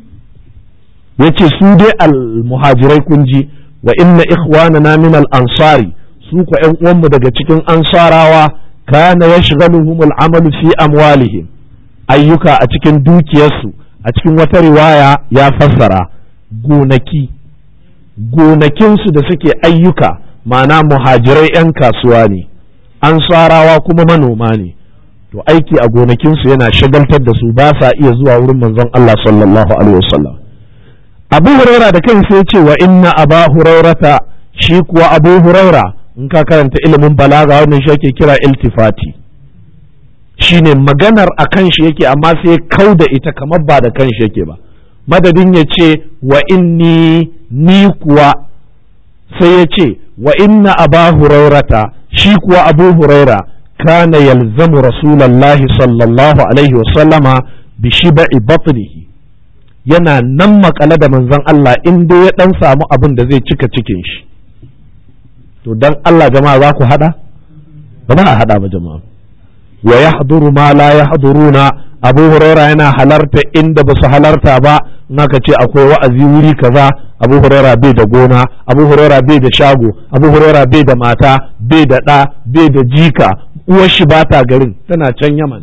ya ce su dai al-muhajirai kun ji wa inna ikhwanana min al-ansari su ku ƴan uwanmu daga cikin ansarawa kana yashghaluhum al-amalu fi amwalihim ayyuka a cikin dukiyarsu a cikin wata riwaya ya fassara gonaki gonakinsu da suke ayyuka ma'ana muhajirai 'yan kasuwa ne ansarawa kuma manoma ne to aiki a gonakinsu yana shagaltar da su ba sa iya zuwa wurin manzon Allah sallallahu alaihi wasallam abu huraira da kansa ya ce wa inna aba hurairata shi kuwa abu huraira in ka karanta ilimin balaga wannan shi ake kira iltifati shine maganar a kan shi yake amma sai kau da ita kamar ba da kan shi yake ba madadin ya ce wa inni ni kuwa sai ya ce wa inna aba hurairata shi kuwa abu huraira kana yalzamu rasulallahi sallallahu alaihi wasallama bi shiba'i batnihi yana nan makale da manzon Allah in dai ya dan samu abin da zai cika cikin shi to dan Allah jama'a za ku hada ba za a hada ba jama'a wa yahduru ma la yahduruna abu huraira yana halarta inda ba su halarta ba naka ce akwai wa'azi wuri kaza abu huraira bai da gona abu huraira bai da shago abu huraira bai da mata bai da ɗa bai da jika uwar shi ba ta garin tana can yaman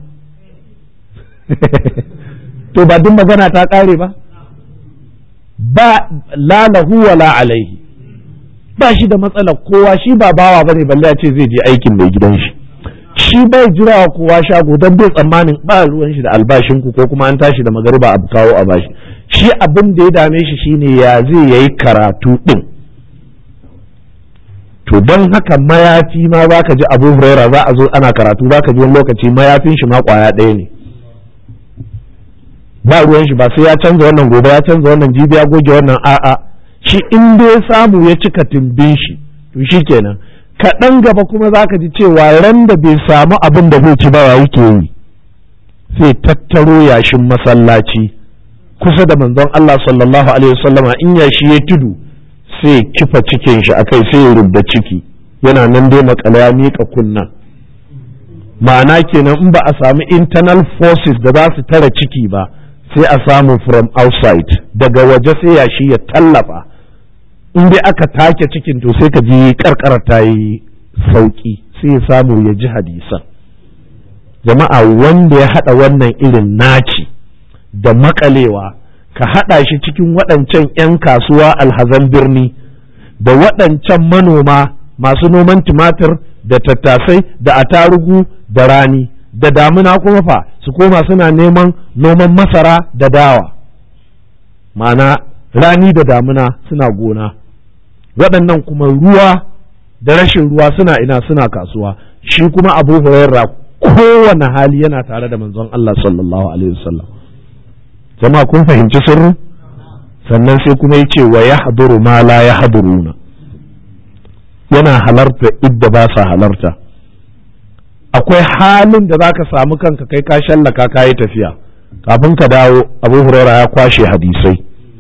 to ba duk magana ta ƙare ba ba la lahu wa la alaihi ba shi da matsalar kowa shi ba bawa bane balle ya ce zai je aikin mai gidan shi shi bai jira wa kowa shago don bai tsammanin ba ruwan shi da albashin ku ko kuma an tashi da magariba a kawo a bashi shi abin da ya dame shi shine ya zai yayi karatu din to don haka mayafi ma za ka ji abu huraira za a zo ana karatu za ka ji wani lokaci mayafin shi ma kwaya ɗaya ne ba ruwan shi ba sai ya canza wannan gobe ya canza wannan jibi ya goge wannan a'a shi in dai samu ya cika tumbin shi to shi kenan kaɗan gaba kuma za ka ji cewa ran da bai samu abin da zai ci ba yake yi sai tattaro yashin masallaci kusa da manzon Allah sallallahu alaihi wasallama in yashi ya tudu sai kifa cikin shi akai sai ya rubda ciki yana nan dai makala ya miƙa kunna ma'ana kenan in ba a samu internal forces da za su tara ciki ba sai a samu from outside daga waje sai yashi ya tallafa in dai aka take cikin to sai ka ji karkara ta yi sauki sai ya samu ya ji hadisan jama'a wanda ya haɗa wannan irin naci da makalewa ka haɗa shi cikin waɗancan 'yan kasuwa alhazan birni da waɗancan manoma masu noman tumatir da tattasai da atarugu da rani da damuna kuma fa su koma suna neman noman masara da dawa ma'ana rani da damuna suna gona waɗannan kuma ruwa da rashin ruwa suna ina suna kasuwa shi kuma abu hurairra kowane hali yana tare da manzon Allah sallallahu alaihi wasallam jama'a kun fahimci sirrin sannan sai kuma yace wa yahduru ma la yahduruna yana halarta idda ba sa halarta akwai halin da zaka samu kanka kai ka shallaka ka yi tafiya kafin ka dawo abu huraira ya kwashe hadisai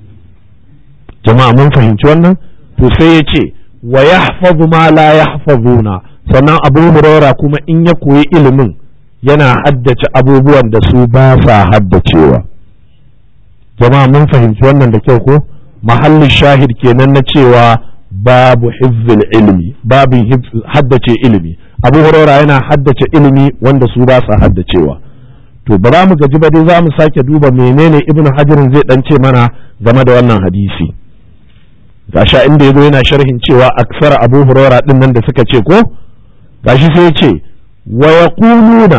jama'a mun fahimci wannan to sai ya ce wa yahfazu ma la yahfazuna sannan abu huraira kuma in ya koyi ilimin yana haddace abubuwan da su ba sa haddacewa jama'a mun fahimci wannan da kyau ko mahallin shahid kenan na cewa babu hifzil ilmi babu haddace ilimi abu huraira yana haddace ilimi wanda su ba sa haddacewa to ba za mu gaji ba dai za mu sake duba menene ibnu hajarin zai dan ce mana game da wannan hadisi gasha inda yazo yana sharhin cewa aksar abu huraira din nan da suka ce ko gashi sai ya ce wa yaquluna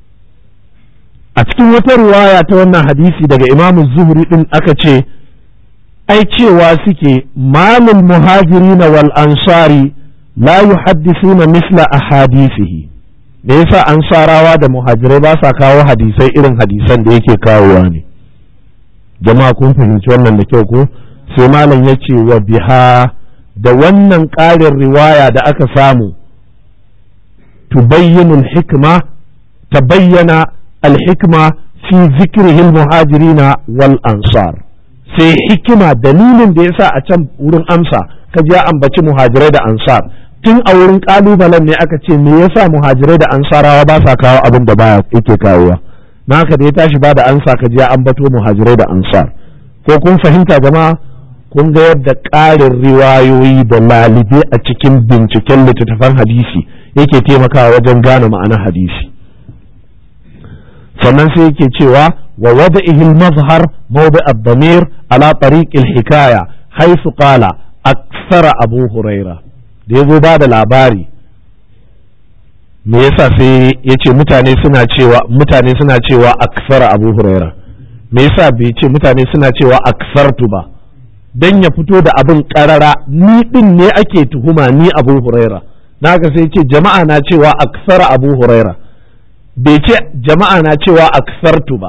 a cikin wata riwaya ta wannan hadisi daga imamu zuhri din aka ce ai cewa suke malul muhajirin wal ansari la yuhaddithuna misla ahadithihi me yasa ansarawa da muhajirai ba sa kawo hadisai irin hadisan da yake kawowa ne jama'a kun fahimci wannan da kyau ko sai malam ya ce wa biha da wannan ƙarin riwaya da aka samu tubayyinul hikma tabayyana al-hikma fi zikrihil muhajirina wal ansar sai hikima dalilin da yasa a can wurin amsa ka ji ya ambaci muhajirai da ansar tun a wurin kalubalen ne aka ce me yasa muhajirai da ansarawa ba sa kawo abin da baya yake kawowa na haka da ya tashi ba da ansa ka ji ya ambato muhajirai da ansar ko kun fahimta jama'a kun ga yadda ƙarin riwayoyi da lalibe a cikin binciken littattafan hadisi yake taimakawa wajen gane ma'anar hadisi sannan sai yake cewa wa wada'ihi al-mazhar mawdi' ad-damir ala tariq al-hikaya haythu qala aksara abu huraira da yazo ba da labari me yasa sai yace mutane suna cewa mutane suna cewa aksara abu huraira me yasa bai ce mutane suna cewa aksartu ba dan ya fito da abin karara ni din ne ake tuhuma ni abu huraira naga sai ce jama'a na cewa aksara abu huraira bai ce jama'a na cewa aksartu ba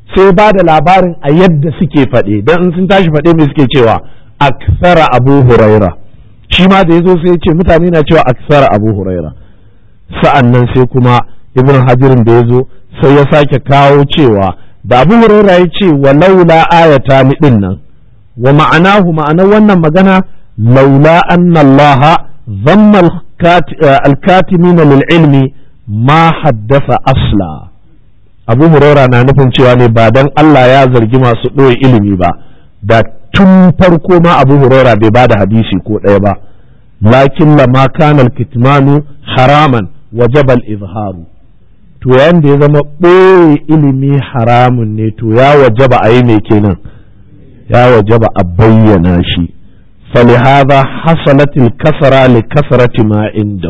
sai ba da labarin a yadda suke faɗe don in sun tashi faɗe mai suke cewa aksara abu huraira shi ma da ya zo sai ya ce mutane na cewa aksara abu huraira sa'an nan sai kuma ibn hajirin da ya zo sai ya sake kawo cewa da abu huraira ya ce wa laula ayata ni din nan wa ma'anahu ma'anar wannan magana laula anna allaha zamma alkatimina lil ilmi ma haddasa asla abu huraira na nufin cewa ne ba dan Allah ya zargi masu ɗoye ilimi ba da tun farko ma abu huraira bai ba da hadisi ko ɗaya ba lakin lama kana alkitmanu haraman wajaba al-izharu to yayin da ya zama ɓoye ilimi haramun ne to ya wajaba a yi mai kenan ya wajaba a bayyana shi فلهذا حصلت الكسرة لكسرة ما عنده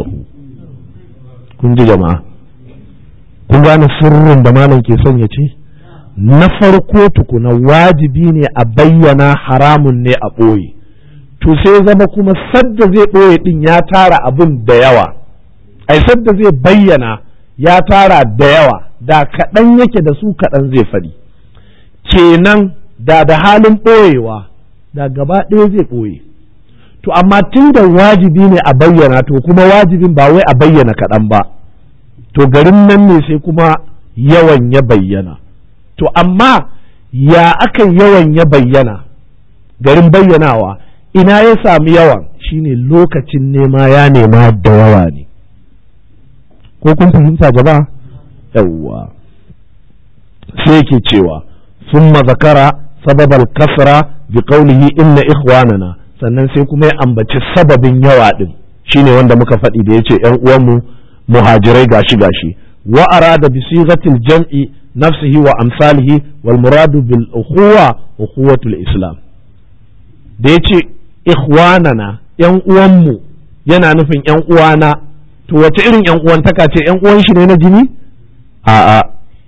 kun ji jama'a kun gane sirrin da malam ke son ya ce na farko tukuna wajibi ne a bayyana haramun ne a ɓoye to sai zama kuma sadda zai ɓoye ɗin ya tara abin da yawa ai sadda zai bayyana ya tara da yawa da kaɗan yake da su kaɗan zai faɗi kenan da da halin ɓoyewa da gaba ɗaya zai ɓoye to amma tun da wajibi ne a bayyana to kuma wajibin ba wai a bayyana kaɗan ba to garin nan ne sai kuma yawan ya bayyana to amma ya aka yawan ya bayyana garin bayyanawa ina ya sami yawan shine lokacin nema ya nema da yawa ne ko kun fahimta jama'a yawwa sai yake cewa ثم ذكر سبب الكسرة بقوله إن إخواننا sannan sai kuma ya ambaci sababin yawa din shine wanda muka faɗi da yace ƴan uwanmu muhajirai gashi gashi wa arada bi sighatil jam'i nafsihi wa amsalihi wal muradu bil ukhuwa ukhuwatul islam da yace ikhwanana ƴan uwanmu yana nufin ƴan uwana to wace irin ƴan uwantaka ce ƴan uwan shi ne na jini a'a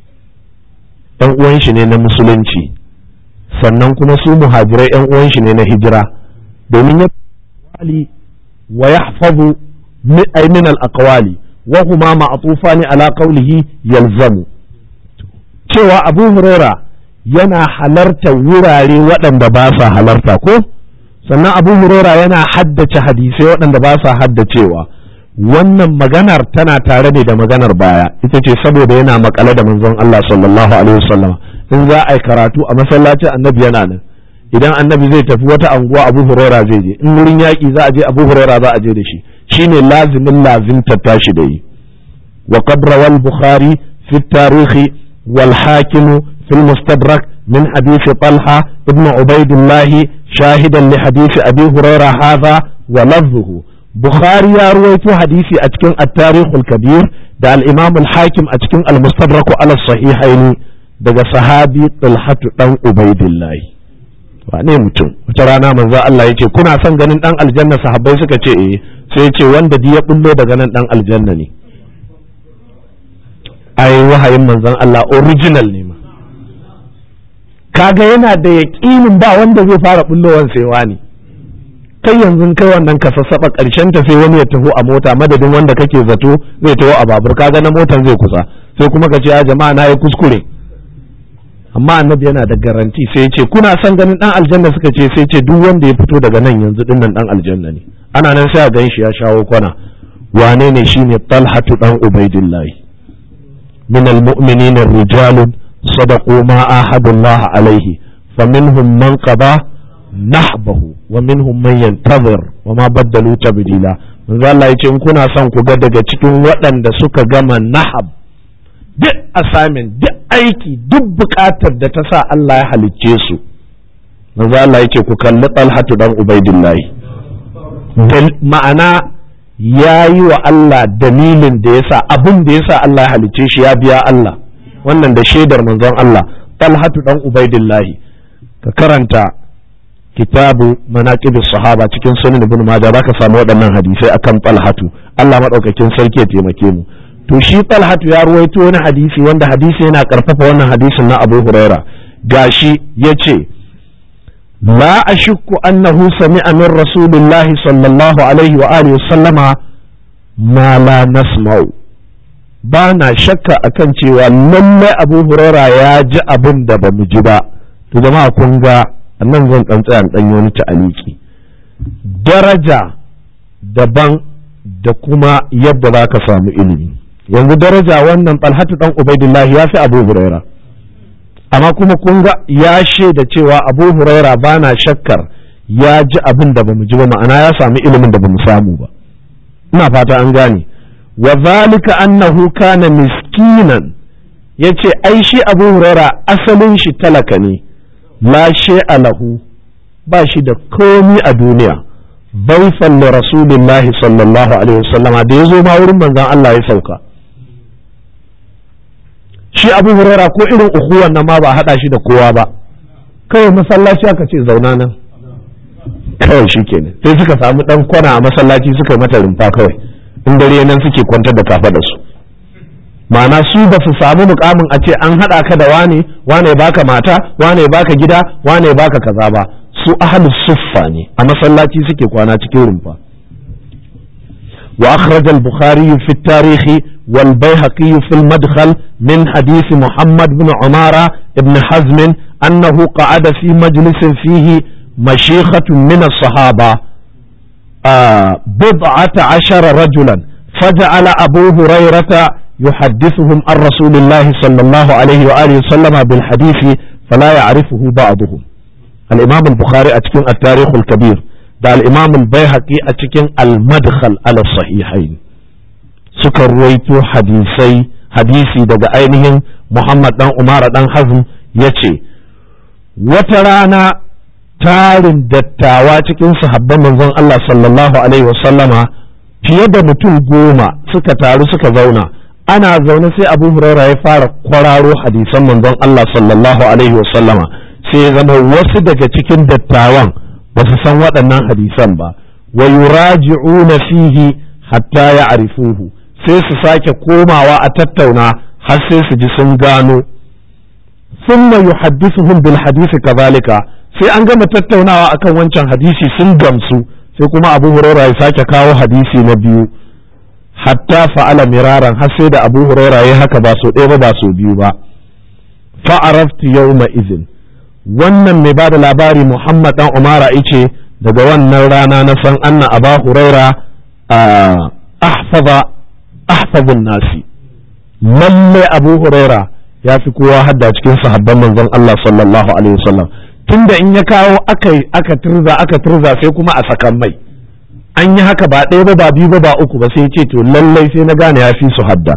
ƴan uwan shi ne na musulunci sannan kuma su muhajirai ƴan uwan shi ne na hijira domin ya wali wa yahfazu ay min al aqwali wa huma ma'tufani ala qawlihi yalzamu cewa Abu Huraira yana halarta wurare waɗanda ba sa halarta ko sannan Abu Huraira yana haddace hadisai waɗanda ba sa haddacewa wannan maganar tana tare ne da maganar baya ita ce saboda yana makale da manzon Allah sallallahu alaihi wasallam in za a yi karatu a masallacin annabi yana nan idan annabi zai tafi wata anguwa abu huraira zai je in wurin yaƙi za a je abu huraira za a je da shi shine lazimin lazimta tashi da yi wa qad rawal bukhari fi tarihi wal hakim fi al mustadrak min hadith talha ibn ubaidillah shahidan li hadith abi huraira hadha wa lafzuhu bukhari ya ruwaito hadisi a cikin at-tarikh al-kabir da al-imam al-hakim a cikin al-mustadrak ala sahihaini daga sahabi talhatu dan ubaidillah wane mutum wata rana manzo Allah ya ce kuna son ganin dan aljanna sahabbai suka ce eh sai ya ce wanda di ya bullo daga nan dan aljanna ne ai wahayin manzon Allah original ne ma kaga yana da yaƙinin ba wanda zai fara bullowan sai wani kai yanzu kai wannan ka sassaba karshen ta sai wani ya taho a mota madadin wanda kake zato zai taho a babur kaga na motan zai kusa sai kuma ka ce ya jama'a na yi kuskure amma annabi yana da garanti sai ya ce kuna son ganin dan aljanna suka ce sai ce duk wanda ya fito daga nan yanzu din nan dan aljanna ne ana nan sai a gan shi ya shawo kwana wane ne shine talhatu dan ubaidillahi min almu'minin rijalun sadaqu ma ahadullah alaihi faminhum man qada nahbahu wa minhum man yantazir wa ma baddalu tabdila manzo Allah yace in kuna son ku ga daga cikin waɗanda suka gama nahab duk assignment duk aiki duk bukatar da ta sa Allah ya halicce su manzo Allah yake ku kalli Talhatu dan Ubaidillahi ma'ana ya yi wa Allah dalilin da yasa abin da yasa Allah ya halicce shi ya biya Allah wannan da shaidar manzon Allah Talhatu dan Ubaidillahi ka karanta kitabu manaqibus sahaba cikin sunan ibn majah zaka samu waɗannan hadisai akan Talhatu Allah madaukakin sarki ya taimake mu to shi talhatu ya ruwaito wani hadisi wanda hadisi yana karfafa wannan hadisin na abu huraira gashi ya ce la ashukku annahu sami'a min rasulillahi sallallahu alaihi wa alihi sallama ma la nasma'u ba na shakka akan cewa lallai abu huraira ya ji abin da ba mu ji ba to jama'a kun ga nan zan dan tsaya dan yi wani ta'aliki daraja daban da kuma yadda za ka samu ilimi yanzu daraja wannan talhatu dan ubaidillahi ya fi abu huraira amma kuma kun ga ya shaida cewa abu huraira ba na shakkar ya ji abin da ba mu ji ba ma'ana ya samu ilimin da ba mu samu ba ina fata an gane wa zalika annahu kana miskinan yace ai shi Abu Huraira asalin shi talaka ne la shay'a lahu ba shi da komi a duniya baifan li rasulillah sallallahu alaihi wasallam da yazo ma wurin manzon Allah ya sauka shi Abu Huraira ko irin ukuwan nan ma ba hada shi da kowa ba kawai masallaci aka ce zauna nan kawai shi kenan sai suka samu dan kwana a masallaci suka yi mata rumfa kawai in dare nan suke kwantar da kafa da su ma'ana su ba su samu mukamin a ce an haɗa ka da wane wane baka mata wane baka gida wane baka kaza ba su ahlus suffa ne a masallaci suke kwana cikin rumfa wa akhraj al-bukhari fi at-tarikh wal bayhaqi fi al-madkhal min hadith muhammad ibn umara ibn hazm annahu qa'ada fi majlisin fihi مشيخة من الصحابة آه بضعة عشر رجلا فجعل أبو هريرة يحدثهم عن رسول الله صلى الله عليه وآله وسلم بالحديث فلا يعرفه بعضهم الإمام البخاري أتكين التاريخ الكبير ده الإمام البيهقي أتكين المدخل على الصحيحين سكر رويتو حديثي حديثي daga ainihin Muhammad dan Umar dan Hazm yace wata rana tarin dattawa cikin sahabban manzon Allah sallallahu alaihi wasallama fiye da mutum goma suka taru suka zauna ana zaune sai Abu Huraira ya fara kwararo hadisan manzon Allah sallallahu alaihi wasallama sai ya zama wasu daga cikin dattawan ba su san waɗannan hadisan ba wa yuraji'una fihi hatta ya'rifuhu sai su sake komawa a tattauna har sai su ji sun gano ثم يحدثهم بالحديث كذلك sai an gama tattaunawa akan wancan hadisi sun gamsu sai kuma abu huraira ya sake kawo hadisi na biyu hatta fa'ala miraran har sai da abu huraira ya haka ba so ɗaya ba ba so biyu ba fa'araftu yawma izin wannan mai ba da labari muhammad dan umara ice daga wannan rana na san anna aba huraira ahfaza ahfazun nasi lalle abu huraira ya fi kowa hadda cikin sahabban manzon Allah sallallahu alaihi wasallam tunda in ya kawo aka aka turza aka turza sai kuma a sakan mai an yi haka ba ɗaya ba ba biyu ba ba uku ba sai ce to lallai sai na gane ya fi su hadda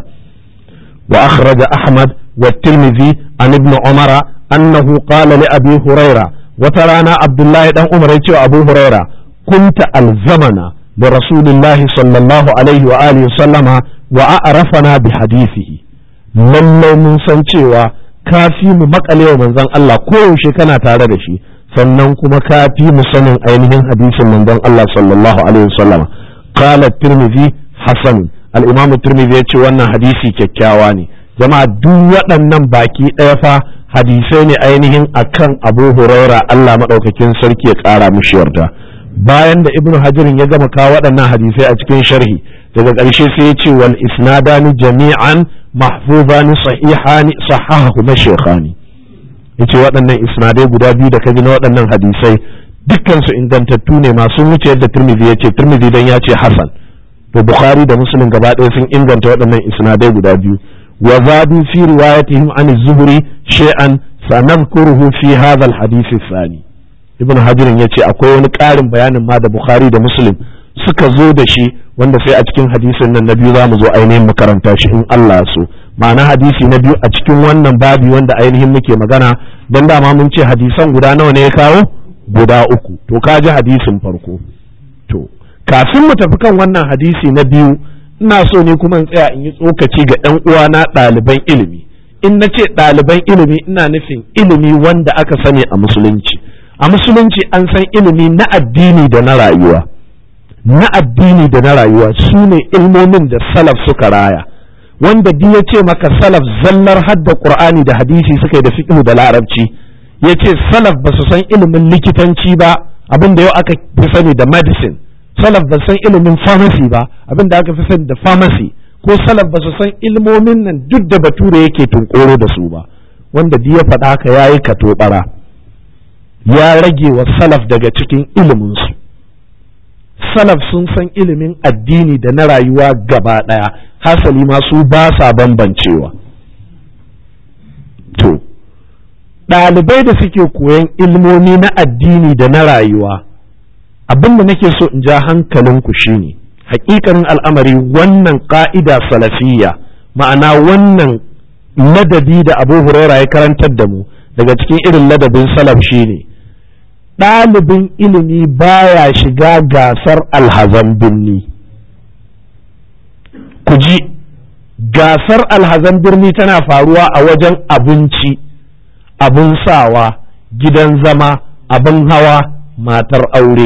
wa akhraja ahmad wa tirmidhi an ibn umara annahu qala li abi huraira wata rana abdullahi dan umar ya ce abu huraira kunta alzamana da rasulillahi sallallahu alaihi wa alihi sallama wa a'rafana bi hadithihi lallai mun san cewa ka fi mu makalewa manzon Allah koyaushe kana tare da shi sannan kuma ka fi mu sanin ainihin hadisin manzon Allah sallallahu alaihi wasallam qala tirmidhi hasan al-imam tirmidhi yace wannan hadisi kyakkyawa ne jama'a duk waɗannan baki ɗaya fa hadisai ne ainihin akan Abu Huraira Allah madaukakin sarki ya ƙara mishi yarda bayan da ibnu hajirin ya gama kawo waɗannan hadisai a cikin sharhi daga ƙarshe sai ya ce wal isnadani jami'an mahfuzani sahihani sahahu mashayikhani yace waɗannan isnadai guda biyu da kaji na waɗannan hadisai dukkan su ingantattu ne masu wuce yadda Tirmidhi yace Tirmidhi dan ya ce Hasan to Bukhari da Muslim gaba ɗaya sun inganta waɗannan isnadai guda biyu wa zadu fi riwayatihim an az-Zuhri shay'an sanadhkuruhu fi hadha al-hadith ath-thani Ibn Hajar yace akwai wani ƙarin bayanin ma da Bukhari da Muslim suka zo da shi wanda sai a cikin hadisin nan na biyu za mu zo ainihin makaranta shi in Allah so ma'ana hadisi na biyu a cikin wannan babi wanda ainihin muke magana don dama mun ce hadisan guda nawa ne ya kawo guda uku to ka ji hadisin farko to kafin mu tafi kan wannan hadisi na biyu ina so ne kuma in tsaya in yi tsokaci ga ɗan uwana ɗaliban ilimi in na ce ɗaliban ilimi ina nufin ilimi wanda aka sani a musulunci a musulunci an san ilimi na addini da na rayuwa na addini da na rayuwa su ne ilmomin da salaf suka raya wanda duk ya ce maka salaf zallar hadda qur'ani da hadisi suka yi da fiqh da larabci ya ce salaf ba su san ilimin likitanci ba abin da yau aka fi sani da medicine salaf ba san ilimin pharmacy ba abin da aka fi sani da pharmacy ko salaf ba su san ilmomin nan duk da bature yake tunkoro da su ba wanda duk ya faɗa haka ya yi katobara ya rage wa salaf daga cikin iliminsu salaf sun san ilimin addini da na rayuwa gaba ɗaya hasali ma su ba sa bambancewa to ɗalibai da suke koyan ilmomi na addini da na rayuwa abin da nake so in ja hankalinku shine hakikanin al'amari wannan ƙa'ida salafiyya ma'ana wannan ladabi da abu huraira ya karantar da mu daga cikin irin ladabin salaf shine ɗalibin ilimi baya shiga gasar alhazan birni ku ji gasar alhazan birni tana faruwa a wajen abinci abin sawa gidan zama abin hawa matar aure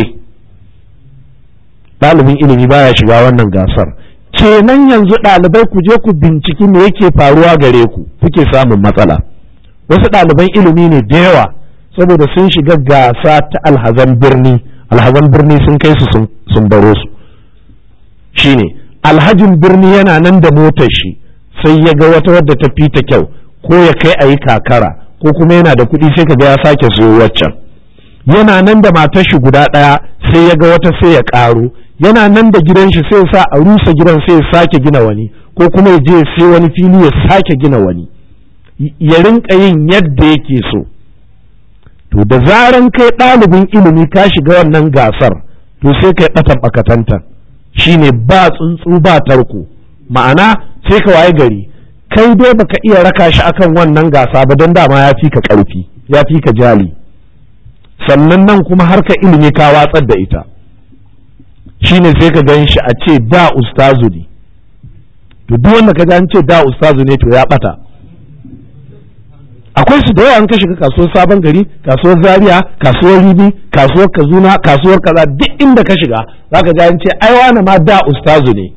ɗalibin ilimi baya shiga wannan gasar kenan yanzu ɗalibai ku je ku binciki me yake faruwa gare ku kuke samun matsala wasu ɗaliban ilimi ne da yawa saboda sun shiga gasa ta alhazan birni alhazan birni sun kai su sun baro su shine alhajin birni yana nan da motar shi sai ya ga wata wadda ta fita kyau ko ya kai a yi kakara ko kuma yana da kuɗi sai ka ga ya sake siyo waccan yana nan da matar shi guda ɗaya sai ya ga wata sai ya ƙaro yana nan da gidan shi sai sa a rusa gidan sai ya sake gina wani ko kuma ya je sai wani fili ya sake gina wani ya rinka yin yadda yake so to da zaran kai ɗalibin ilimi ka shiga wannan gasar to sai kai ɓatan ɓakatantan shine ba tsuntsu ba tarko ma'ana sai ka waye gari kai dai baka iya raka shi akan wannan gasa ba don dama ya fi ka ƙarfi ya fi ka jali sannan nan kuma harka ilimi ka watsar da ita shine sai ka gan shi a ce da ustazu ne to duk wanda ka ga an ce da ustazu ne to ya bata akwai su da yawa an ka shiga kasuwar sabon gari kasuwar zaria kasuwar ribi kasuwar kazuna kasuwar kaza duk inda ka shiga zaka ga an ce ai wani ma da ustazu ne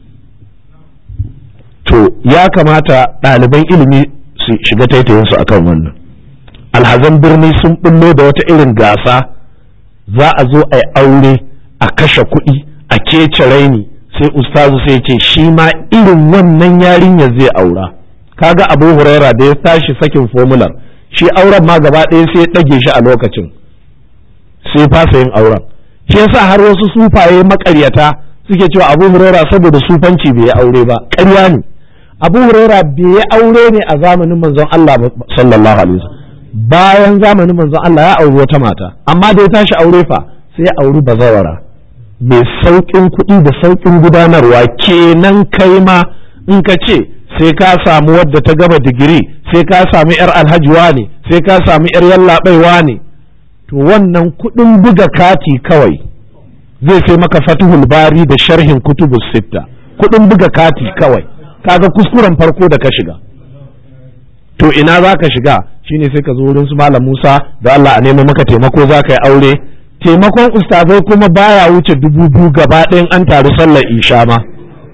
to ya kamata ɗaliban ilimi su shiga taitayin su akan wannan alhazan birni sun bullo da wata irin gasa za a zo a yi aure a kashe kuɗi a kece raini sai ustazu sai ce shi ma irin wannan yarinyar zai aura kaga abu huraira da ya tashi sakin fomular shi auren ma gaba ɗaya sai ɗage shi a lokacin sai fasa yin auren shi yasa har wasu sufaye makaryata suke cewa abu huraira saboda sufanci bai yi aure ba ƙarya ne abu huraira bai yi aure ne a zamanin manzon Allah sallallahu alaihi wasallam bayan zamanin manzon Allah ya auri wata mata amma da ya tashi aure fa sai ya auri bazawara mai sauƙin kuɗi da sauƙin gudanarwa kenan kai ma in ka ce sai ka samu wadda ta gama digiri sai ka samu yar alhajiwa ne sai ka samu yar yallaɓaiwa ne to wannan kuɗin buga kati kawai zai sai maka fatihul bari da sharhin kutubus sitta kuɗin buga kati kawai kaga kuskuren farko da ka shiga to ina za ka shiga shine sai ka zo wurin su malam Musa da Allah a nemo maka taimako za ka yi aure taimakon ustazai kuma baya wuce dubu biyu gaba ɗayan an taru sallar isha ma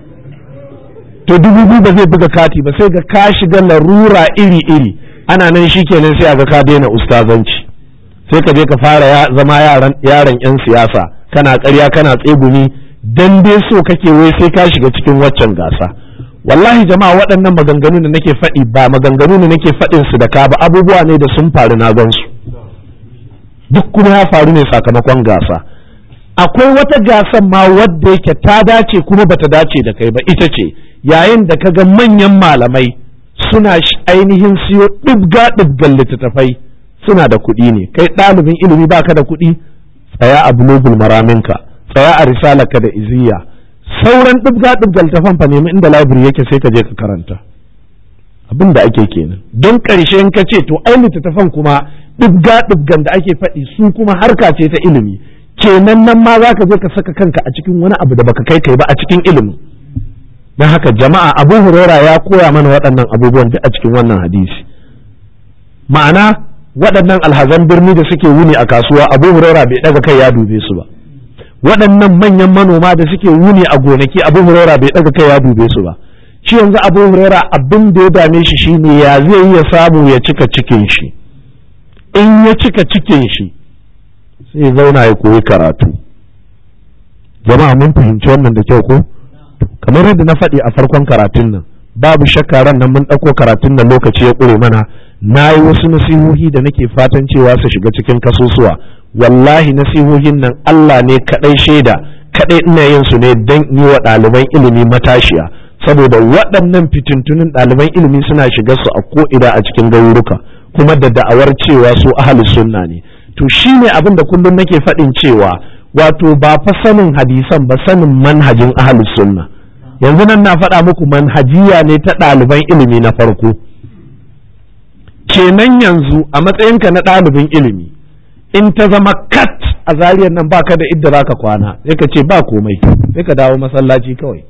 to dubu biyu ba zai buga kati ba sai ga ka shiga larura iri iri ana nan shikenan sai a ga ka daina ustazanci sai ka je ka fara zama yaran yaran yan siyasa kana ƙarya kana tsegumi dan dai so kake wai sai ka shiga cikin waccan gasa wallahi jama'a waɗannan maganganu da nake faɗi ba maganganu ne nake faɗin su da ka ba abubuwa ne da sun faru na gan su duk kuma ya faru ne sakamakon gasa akwai wata gasan ma wadda yake ta dace kuma bata dace da kai ba ita ce yayin da kaga manyan malamai suna ainihin siyo ɗibga ɗibgan littattafai suna da kuɗi ne kai ɗalibin ilimi baka da kuɗi tsaya a bulogul maraminka tsaya a risalaka da iziya sauran ɗibga ɗibga littattafan fa nemi inda library yake sai ka je ka karanta abin da ake kenan don ƙarshe in ka ce to ai littattafan kuma ɗibga ɗibgan da ake faɗi su kuma harka ce ta ilimi kenan nan ma za ka je ka saka kanka a cikin wani abu da baka kai kai ba a cikin ilimi don haka jama'a abu huraira ya koya mana waɗannan abubuwan duk a cikin wannan hadisi ma'ana waɗannan alhazan birni da suke wuni a kasuwa abu huraira bai ɗaga kai ya dube su ba waɗannan manyan manoma da suke wuni a gonaki abu huraira bai ɗaga kai ya dube su ba shi yanzu abu huraira abin da ya dame shi shine ya zai iya samu ya cika cikin shi in ya cika cikin shi sai zauna ya koyi karatu jama'a mun fahimci wannan da kyau ko kamar yadda na faɗi a farkon karatun nan babu shakka ran nan mun ɗauko karatun nan lokaci ya ƙure mana na yi wasu nasihohi da nake fatan cewa su shiga cikin kasusuwa wallahi nasihohin nan Allah ne kaɗai shaida kaɗai ina yin su ne don yi wa ɗaliban ilimi matashiya saboda waɗannan fitintunin ɗaliban ilimi suna shiga su a ko'ina a cikin garuruka kuma da da'awar cewa su ahli sunna ne to shi ne abin da kullum nake faɗin cewa wato ba fa sanin hadisan ba sanin manhajin ahli sunna yanzu nan na faɗa muku manhajiya ne ta ɗaliban ilimi na farko kenan yanzu a matsayinka na ɗalibin ilimi in ta zama kat a zariyar nan baka da idda zaka kwana sai ka ce ba komai sai ka dawo masallaci kawai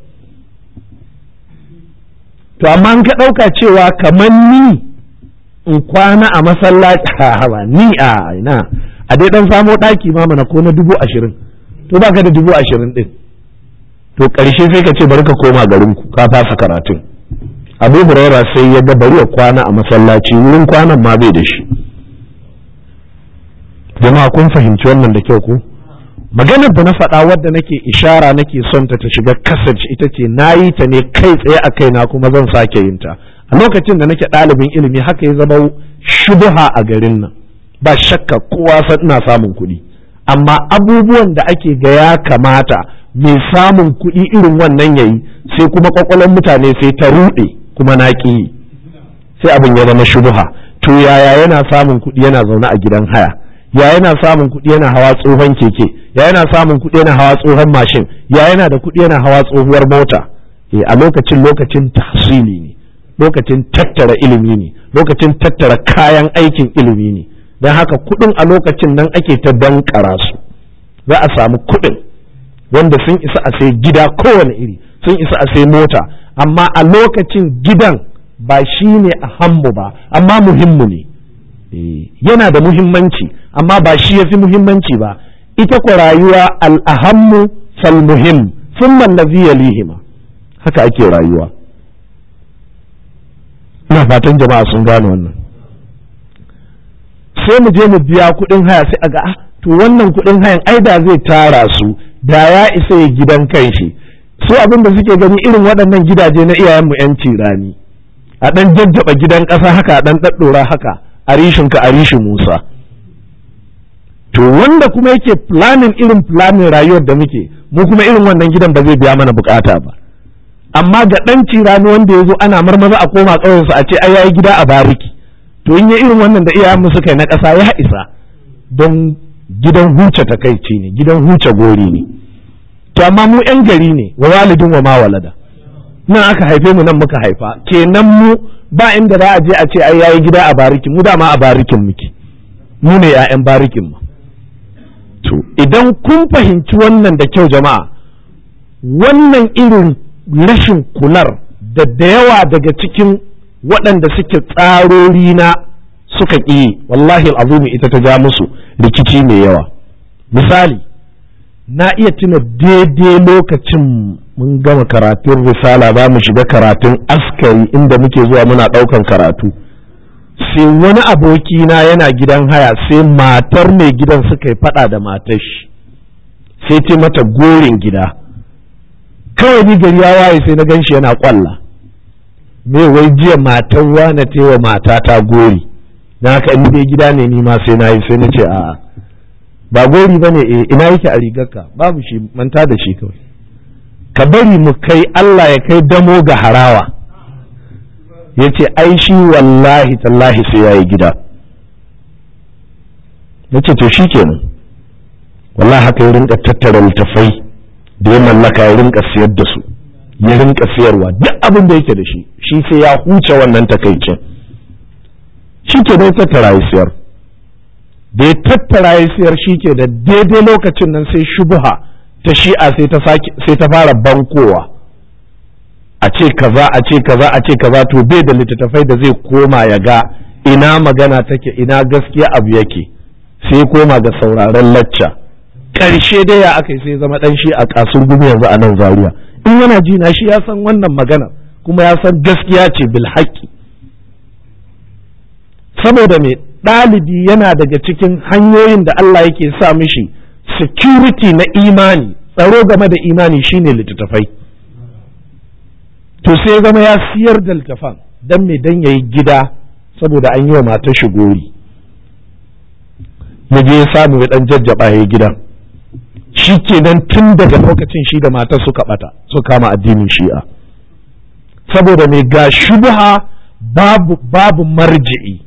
to amma in ka ɗauka cewa kamar ni in kwana a masallaci ba ni a ina a dai dan samo ɗaki ma mana ko na dubu ashirin to baka da dubu ashirin ɗin to ƙarshe sai ka ce bari ka koma garinku ka fasa karatun abu huraira sai ya ga bari ya kwana a masallaci wurin kwanan ma bai da shi jama'a kun fahimci wannan da kyau ko maganar da na faɗa wadda nake ishara nake son ta ta shiga kasance ita ce na yi ta ne kai tsaye a kaina kuma zan sake yin ta a lokacin da nake ɗalibin ilimi haka ya zama shubuha a garin nan ba shakka kowa san ina samun kuɗi amma abubuwan da ake ga ya kamata mai samun kuɗi irin wannan yayi sai kuma kwakwalon mutane sai ta ruɗe kuma na ƙi sai abin ya zama shubuha to yaya yana samun kuɗi yana zaune a gidan haya ya yana samun kuɗi yana hawa tsohon keke ya yana samun kuɗi yana hawa tsohon mashin ya yana da kuɗi yana hawa tsohuwar mota e a lokacin lokacin tahsili ne lokacin tattara ilimi ne lokacin tattara kayan aikin ilimi ne don haka kuɗin a lokacin nan ake ta dankara su za a samu kuɗin wanda sun isa a sai gida kowane iri sun isa a sai mota amma a lokacin gidan ba shi ne a hammu ba amma muhimmu ne yana da muhimmanci amma ba shi ya fi muhimmanci ba ita ko rayuwa al'ahammu fal muhim sun mallazi yalihima haka ake rayuwa ina fatan jama'a sun gane wannan sai mu je mu biya kuɗin haya sai a ga ah to wannan kuɗin hayan ai da zai tara su da ya isa ya gidan kanshi su abin da suke gani irin waɗannan gidaje na iyayenmu 'yanci rani a ɗan jajjaba gidan ƙasa haka a ɗan ɗaɗɗora haka a rishinka a rishin Musa. To wanda kuma yake planin irin planin rayuwar da muke, mu kuma irin wannan gidan ba zai biya mana bukata ba. Amma ga ɗan cirani wanda ya zo ana marmaza a koma ƙauyensu a ce ai yayi gida a bariki. To in ya irin wannan da iyayenmu suka yi na ƙasa ya isa don gidan huce takaici ne, gidan huce gori ne. To amma mu 'yan gari ne, wa walidin wa ma walada. Nan aka haife mu nan muka haifa, kenan mu ba inda za a je a ce ai yayi gida a barikin mu dama a barikin muke mu ne ƴaƴan barikin mu to idan kun fahimci wannan da kyau jama'a wannan irin rashin kular da da yawa daga cikin waɗanda suke tsarori na suka ƙi wallahi al'azumi ita ta ja musu rikici mai yawa misali na iya tuna daidai lokacin mun gama karatun risala za mu shiga karatun askari inda muke zuwa muna ɗaukan karatu sai wani abokina yana gidan haya sai matar mai gidan suka yi faɗa da matar shi sai ce mata gorin gida kawai ni gari ya waye sai na gan shi yana kwalla me wai jiya matar wane ta wa matata gori na haka in dai gida ne ni ma sai na yi sai na ce a'a ba gori ba ne ina yake a rigarka babu shi manta da shi kawai ka bari mu kai Allah ya kai damo ga harawa ya ce ai shi wallahi tallahi sai ya yi gida ya ce to shi kenan wallahi haka ya rinka tattara littafai da ya mallaka ya rinka siyar da su ya rinka siyarwa duk abin da yake da shi shi sai ya huce wannan takaicin shi ke dai tattara ya siyar da ya tattara ya siyar shi ke da daidai lokacin nan sai shubuha ta shi'a sai ta fara bankowa a ce kaza a ce kaza a ce kaza to bai da littattafai da zai koma ya ga ina magana take ina gaskiya abu yake sai koma ga sauraron lacca ƙarshe dai ya aka yi sai zama ɗan shi a kasur gumi yanzu a nan zaria in yana ji na shi ya san wannan magana kuma ya san gaskiya ce bil haƙƙi saboda mai ɗalibi yana daga cikin hanyoyin da Allah yake sa mishi security na imani tsaro game da imani shine littattafai to sai zama ya siyar da littafan don me dan yayi gida saboda an yi wa matar shi gori ya je ya samu ya dan jajjaba ya gidan shi kenan tun daga lokacin shi da matar suka bata suka kama addinin shi'a saboda mai ga shubha babu babu marji'i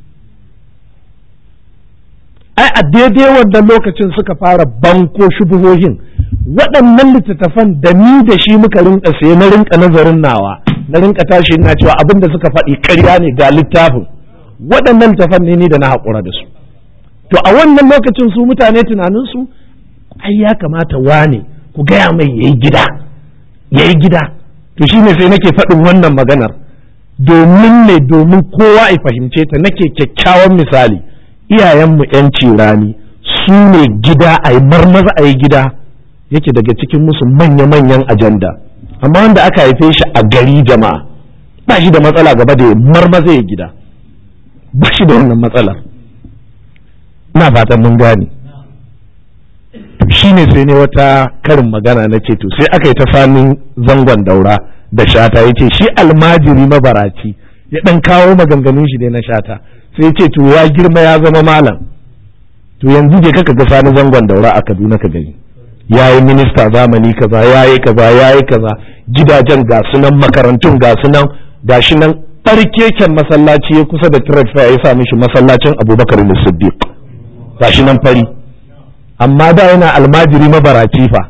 ai a daidai wannan lokacin suka fara banko shubuhohin waɗannan littattafan da ni da shi muka rinka sai na rinka nazarin nawa na rinka tashi ina cewa abin da suka faɗi ƙarya ne ga littafin waɗannan littattafan ne ni da na haƙura da su to a wannan lokacin su mutane tunaninsu ai ya kamata wane ku gaya mai yayi gida yayi gida to shine sai nake faɗin wannan maganar domin ne domin kowa ya fahimce ta nake kyakkyawan misali iyayenmu yanci rani su ne gida a yi marmaza a yi gida yake daga cikin musu manya-manyan ajanda amma wanda aka haife shi a gari jama'a ba shi da matsala gaba da marmaza ya gida ba shi da wannan matsalar ina fatan mun gane shi ne sai ne wata karin magana na ce to sai aka yi ta famin zangon daura da shata ya ce shi almajiri mabaraci ya ɗan kawo maganganun shi ne na shata sai ce to ya girma ya zama malam to yanzu je kaka ga sani zangon daura a kaduna ka gani ya yi minista zamani kaza ya yi kaza ya yi kaza gidajen ga sunan makarantun ga sunan ga shi nan ɓarkeken masallaci ya kusa da trade fair ya sa mishi masallacin abubakar siddiq ga shi nan fari amma da yana almajiri mabaraci fa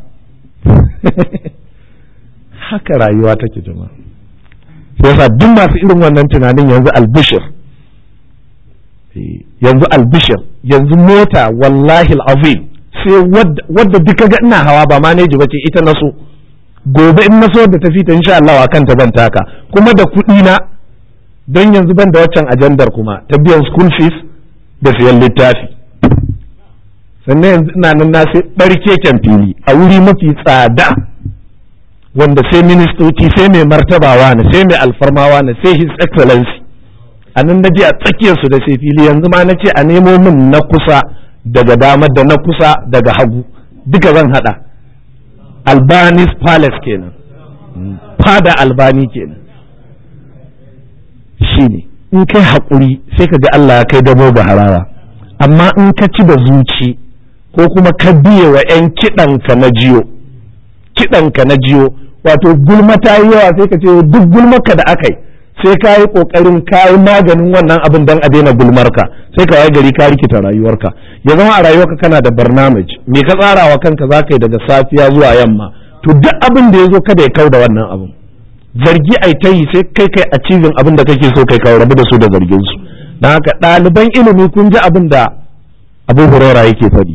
haka rayuwa take jama'a yasa duk masu irin wannan tunanin yanzu albishir yanzu albishir yanzu mota wallahi azim sai wadda duka ga ina hawa ba maneji bace ita na so gobe in na so da tafi ta insha Allah kanta ban taka kuma da kuɗi na don yanzu ban da waccan ajandar kuma ta biyan school fees da siyan littafi sannan yanzu ina nan na sai barkeken fili a wuri mafi tsada wanda sai ministoci sai mai martabawa ne sai mai alfarmawa ne sai his excellency a nan naje a tsakiyarsu da sai fili yanzu ma na ce a nemo min na kusa daga dama da na kusa daga hagu duka zan hada albanis palace kenan fada albani kenan shine in kai haƙuri sai ka ga Allah ya kai dabo ga harawa amma in ka ci da zuci ko kuma ka biye wa 'yan kiɗanka na jiyo kiɗanka na jiyo wato gulma ta yi yawa sai ka ce duk gulmarka da aka yi sai ka yi ƙoƙarin ka yi maganin wannan abin don a daina gulmarka sai ka waye gari ka rikita rayuwarka ya zama a rayuwarka kana da barnamij me ka tsara wa kanka za ka yi daga safiya zuwa yamma to duk abin da ya zo kada ya kau da wannan abin zargi ai ta yi sai kai kai achieving abin da kake so kai ka rabu da su da zargin su don haka ɗaliban ilimi kun ji abin da abu hurora yake faɗi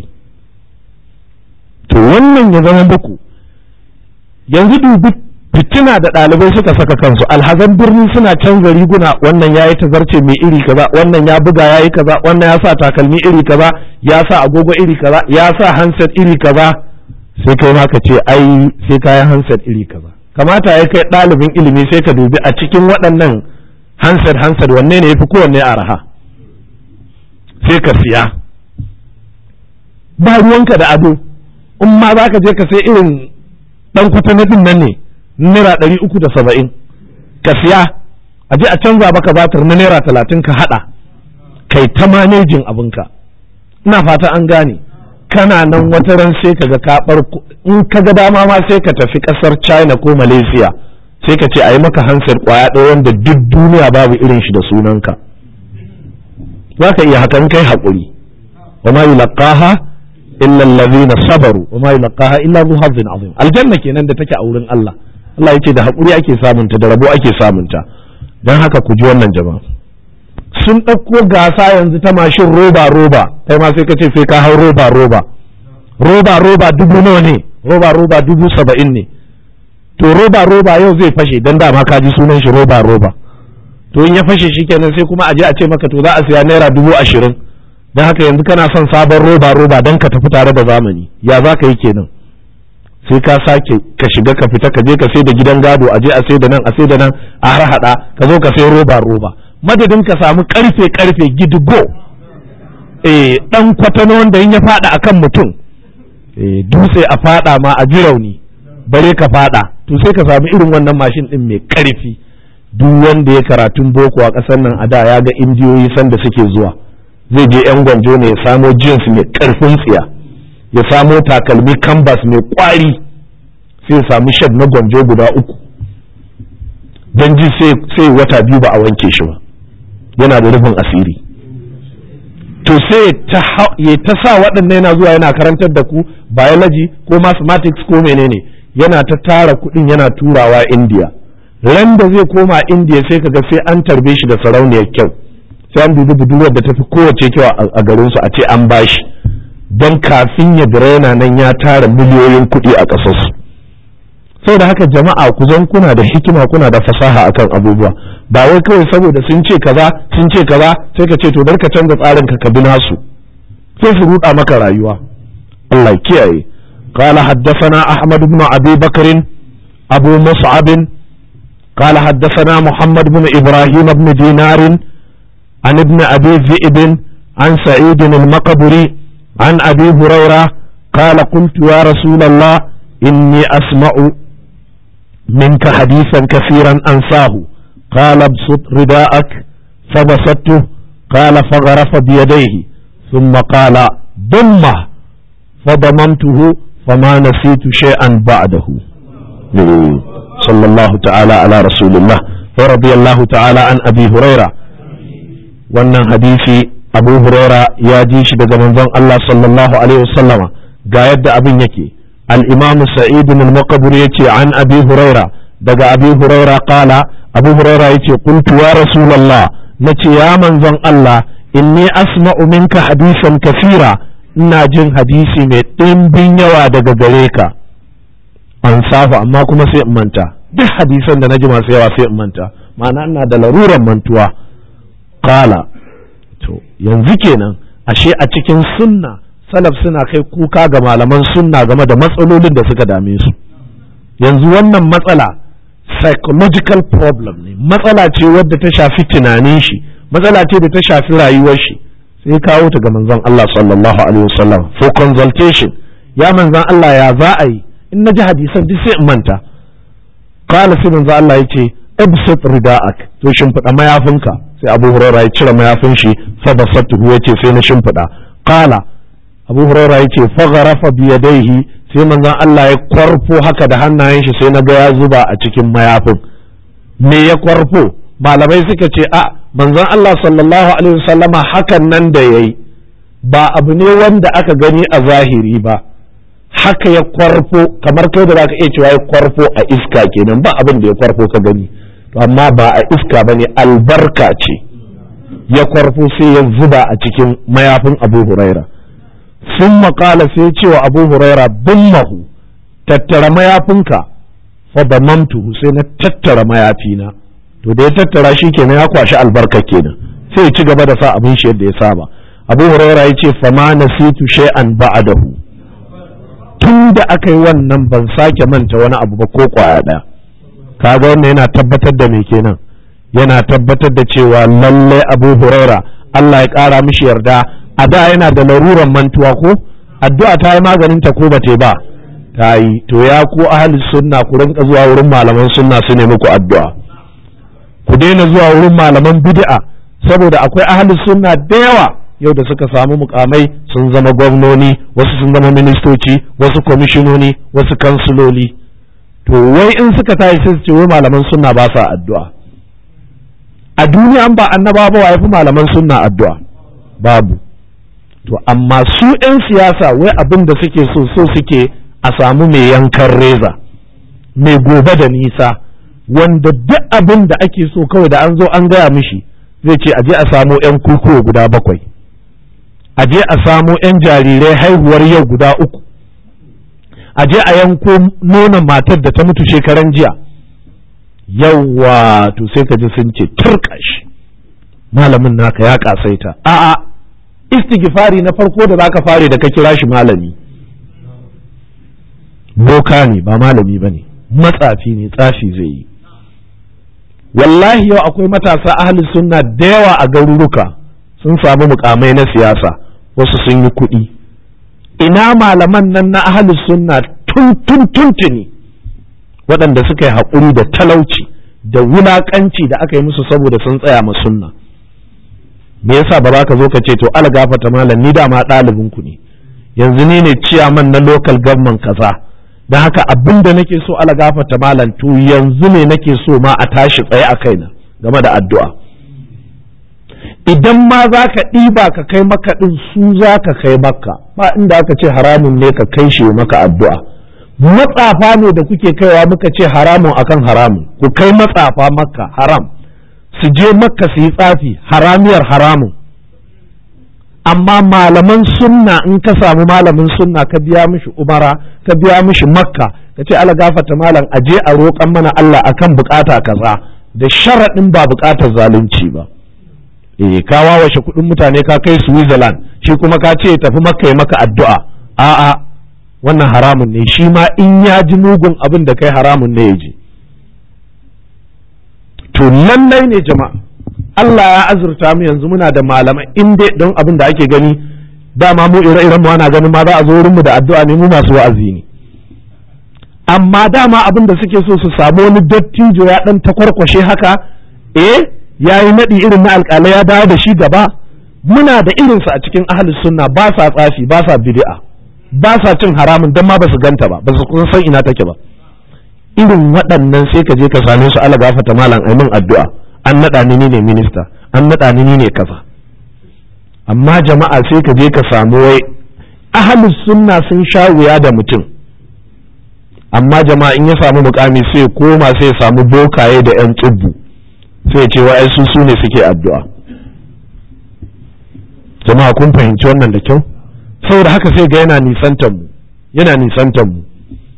to wannan ya zama muku yanzu dubi fitina da ɗalibai suka saka kansu alhazan birni suna canza riguna wannan ya yi tazarce mai iri kaza wannan ya buga ya yi kaza wannan ya sa takalmi iri kaza ya sa agogo iri kaza ya sa handset iri kaza sai kai ma ka ce ai sai kayan handset iri kaza kamata ya kai ɗalibin ilimi sai ka dubi a cikin waɗannan handset handset wanne ne ya fi kowanne araha sai ka siya ba ruwanka da ado in ma za ka je ka sai irin ɗan kwatanatin nan ne naira ɗari uku da saba'in ka siya a je a canza baka batar na naira talatin ka haɗa kai ta manejin abinka ina fata an gane kana nan wata ran sai ka ga kaɓar in ka ga dama ma sai ka tafi ƙasar china ko malaysia sai ka ce a yi maka hansar ƙwaya ɗaya wanda duk duniya babu irin shi da sunanka za ka iya hakan kai haƙuri wa ma yulaqaha illa allazina sabaru wa ma yulaqaha illa zu hazzin azim aljanna kenan da take a wurin Allah Allah yace da hakuri ake samunta da rabo ake samunta dan haka ku ji wannan jama'a sun ɗauko gasa yanzu ta mashin roba roba kai ma sai ka ce sai ka hau roba roba roba roba dubu nawa ne roba roba dubu saba'in ne to roba roba yau zai fashe dan dama ka ji sunan shi roba roba to in ya fashe shikenan sai kuma a je a ce maka to za a siya naira dubu ashirin don haka yanzu kana son sabon roba roba don ka tafi tare da zamani ya za ka yi kenan sai ka sake ka shiga ka fita ka je ka sai da gidan gado a je a sai da nan a sai da nan a har hada ka zo ka sai roba roba madadin ka samu karfe karfe gidigo eh dan kwatano wanda in ya fada akan mutum eh dutse a fada ma a ji rauni bare ka fada to sai ka samu irin wannan mashin din mai karfi duk wanda ya karatun boko a ƙasar nan a da ya ga indiyoyi sanda suke zuwa zai je yan gwanjo ne ya samo jeans mai ƙarfin tsiya ya samo takalmi canvas mai ƙwari sai ya samu shad na gwanjo guda uku don ji sai wata biyu ba a wanke shi ba yana da rufin asiri to sai ya ta sa waɗannan yana zuwa yana karantar da ku biology ko mathematics ko menene yana ta tara kuɗin yana turawa indiya ran da zai koma indiya sai kaga sai an tarbe shi da sarauniyar kyau sai an dubi budurwar da tafi kowace kyau a garin su a ce an bashi don kafin ya dira yana nan ya tara miliyoyin kuɗi a ƙasarsu saboda haka jama'a ku zan kuna da hikima kuna da fasaha akan abubuwa ba wai kawai saboda sun ce kaza sun ce kaza sai ka ce to dar ka canza tsarin ka ka bi nasu sai su ruɗa maka rayuwa Allah ya kiyaye قال حدثنا أحمد بن أبي بكر أبو مصعب قال حدثنا محمد بن إبراهيم بن دينار عن ابن أبي ذئب عن سعيد المقبري عن أبي هريرة قال قلت يا رسول الله إني أسمع منك حديثا كثيرا أنساه قال ابسط رداءك فبسطته قال فغرف بيديه ثم قال ضمه فضممته فما نسيت شيئا بعده صلى الله تعالى على رسول الله ورضي الله تعالى عن أبي هريرة wannan hadisi abu huraira ya ji shi daga manzon Allah sallallahu alaihi wasallama ga yadda abin yake al-imam sa'id bin al-maqbur yace an abi huraira daga abi huraira qala abu huraira yace qultu ya rasulullah nace ya manzon Allah inni asma'u minka hadisan kafira ina jin hadisi mai ɗimbin yawa daga gare ka an safa amma kuma sai in manta duk hadisan da na ji masu yawa sai in manta ma'ana ina da laruran mantuwa kala to yanzu kenan ashe a cikin sunna salaf suna kai kuka ga malaman sunna game da matsalolin da suka dame su yanzu wannan matsala psychological problem ne matsala ce wadda ta shafi tunanin shi matsala ce da ta shafi rayuwar shi sai kawo ta ga manzon Allah sallallahu alaihi wasallam for consultation ya manzon Allah ya za a yi in na ji hadisan duk sai in manta qala sai manzon Allah yace ibsit rida'ak to shimfiɗa mayafinka sai Abu Hurairah ya cire mayafin shi fa basatuhu yace sai na shimfiɗa qala Abu Hurairah yace fa gharafa bi yadayhi sai manzon Allah ya kwarfo haka da hannayen shi sai na ga ya zuba a cikin mayafin me ya kwarfo malamai suka ce a manzon Allah sallallahu alaihi wasallama hakan nan da yayi ba abu ne wanda aka gani a zahiri ba haka ya kwarfo kamar kai da zaka iya cewa ya kwarfo a iska kenan ba abin da ya kwarfo ka gani to amma ba a iska bane albarka ce ya kwarfo sai ya zuba a cikin mayafin Abu Huraira sun maƙala sai cewa Abu Huraira mahu tattara mayafinka fa damamtuhu sai na tattara mayafina to da ya tattara shi kenan ya kwashi albarka kenan sai ya ci gaba da sa abin shi yadda ya saba abu huraira ya ce fama nasitu shay'an ba'dahu tun da aka yi wannan ban sake manta wani abu ba ko kwaya ɗaya kaga wannan yana tabbatar da me kenan yana tabbatar da cewa lallai abu huraira Allah ya ƙara mishi yarda a da yana da laruran mantuwa ko addu'a ta yi maganin ta ko ba ta ba ta yi to ya ku ahli sunna ku rinka zuwa wurin malaman sunna su ne muku addu'a ku daina zuwa wurin malaman bid'a saboda akwai ahli sunna da yawa yau da suka samu mukamai sun zama gwamnoni wasu sun zama ministoci wasu kwamishinoni wasu kansuloli to wai in suka tashi sai su ce wai malaman sunna ba sa addu'a a duniya ba annaba ba wa yafi malaman sunna addu'a babu to amma su 'yan siyasa wai abin da suke so so suke a samu mai yankan reza mai gobe da nisa wanda duk abin da ake so kawai da an zo an gaya mishi zai ce aje a samo 'yan kukuwa guda bakwai aje a samo 'yan jarirai haihuwar yau guda uku aje a yanko nonon matar da ta mutu shekaran jiya yawwa to sai ka ji sun ce turkashi malamin naka ya kasaita a'a istighfari na farko da zaka fare da ka kira shi malami boka ne ba malami ba ne matsafi ne tsafi zai yi wallahi yau akwai matasa ahli sunna da yawa a garuruka sun samu mukamai na siyasa wasu sun yi kuɗi ina malaman nan na ahli sunna tun tun tuntuni waɗanda suka yi haƙuri da talauci da wulakanci da aka yi musu saboda sun tsaya ma sunna me yasa ba za ka zo ka ce to ala gafata malam ni dama ɗalibin ku ne yanzu ni ne ciyaman na local government kaza don haka abin da nake so ala gafata malam to yanzu ne nake so ma a tashi tsaye a kaina game da addu'a idan ma za ka ɗiba ka kai maka ɗin su za ka kai maka ba inda aka ce haramun ne ka kai shi maka addu'a matsafa ne da kuke kaiwa muka ce haramun akan haramun ku kai matsafa maka haram su je makka su yi tsafi haramiyar haramun amma malaman sunna in ka samu malamin sunna ka biya mishi umara ka biya mishi makka ka ce ala gafata malam a je a roƙan mana Allah akan bukata kaza da sharaɗin ba bukatar zalunci ba eh ka wawashe kuɗin mutane ka kai Switzerland shi kuma ka ce tafi makka ya maka addu'a a'a wannan haramun ne shi ma in ya ji mugun abin da kai haramun ne ya ji to lallai ne jama'a Allah ya azurta mu yanzu muna da malamai in dai don abin da ake gani dama mu ire-iren mu ana ganin ma za a zo wurin mu da addu'a ne mu masu wa'azi ne amma dama abin da suke so su samu wani dattijo ya dan takwarkwashe haka eh yayi nadi irin na alƙalai ya dawo da shi gaba muna da irinsu a cikin ahlus sunna ba sa tsafi ba sa bid'a ba sa cin haramun dan ma ba su ganta ba ba su kun san ina take ba irin waɗannan sai ka je ka same su ala gafata malam aimin addu'a an naɗa ni ne minista an naɗa ni ne kaza amma jama'a sai ka je ka samu wai ahalus sunna sun sha wuya da mutum amma jama'a in ya samu mukami sai koma sai ya samu bokaye da yan tsubbu sai ya ce wa su su ne suke addu'a jama'a kun fahimci wannan da kyau saboda haka sai ga yana nisantar mu yana nisantar mu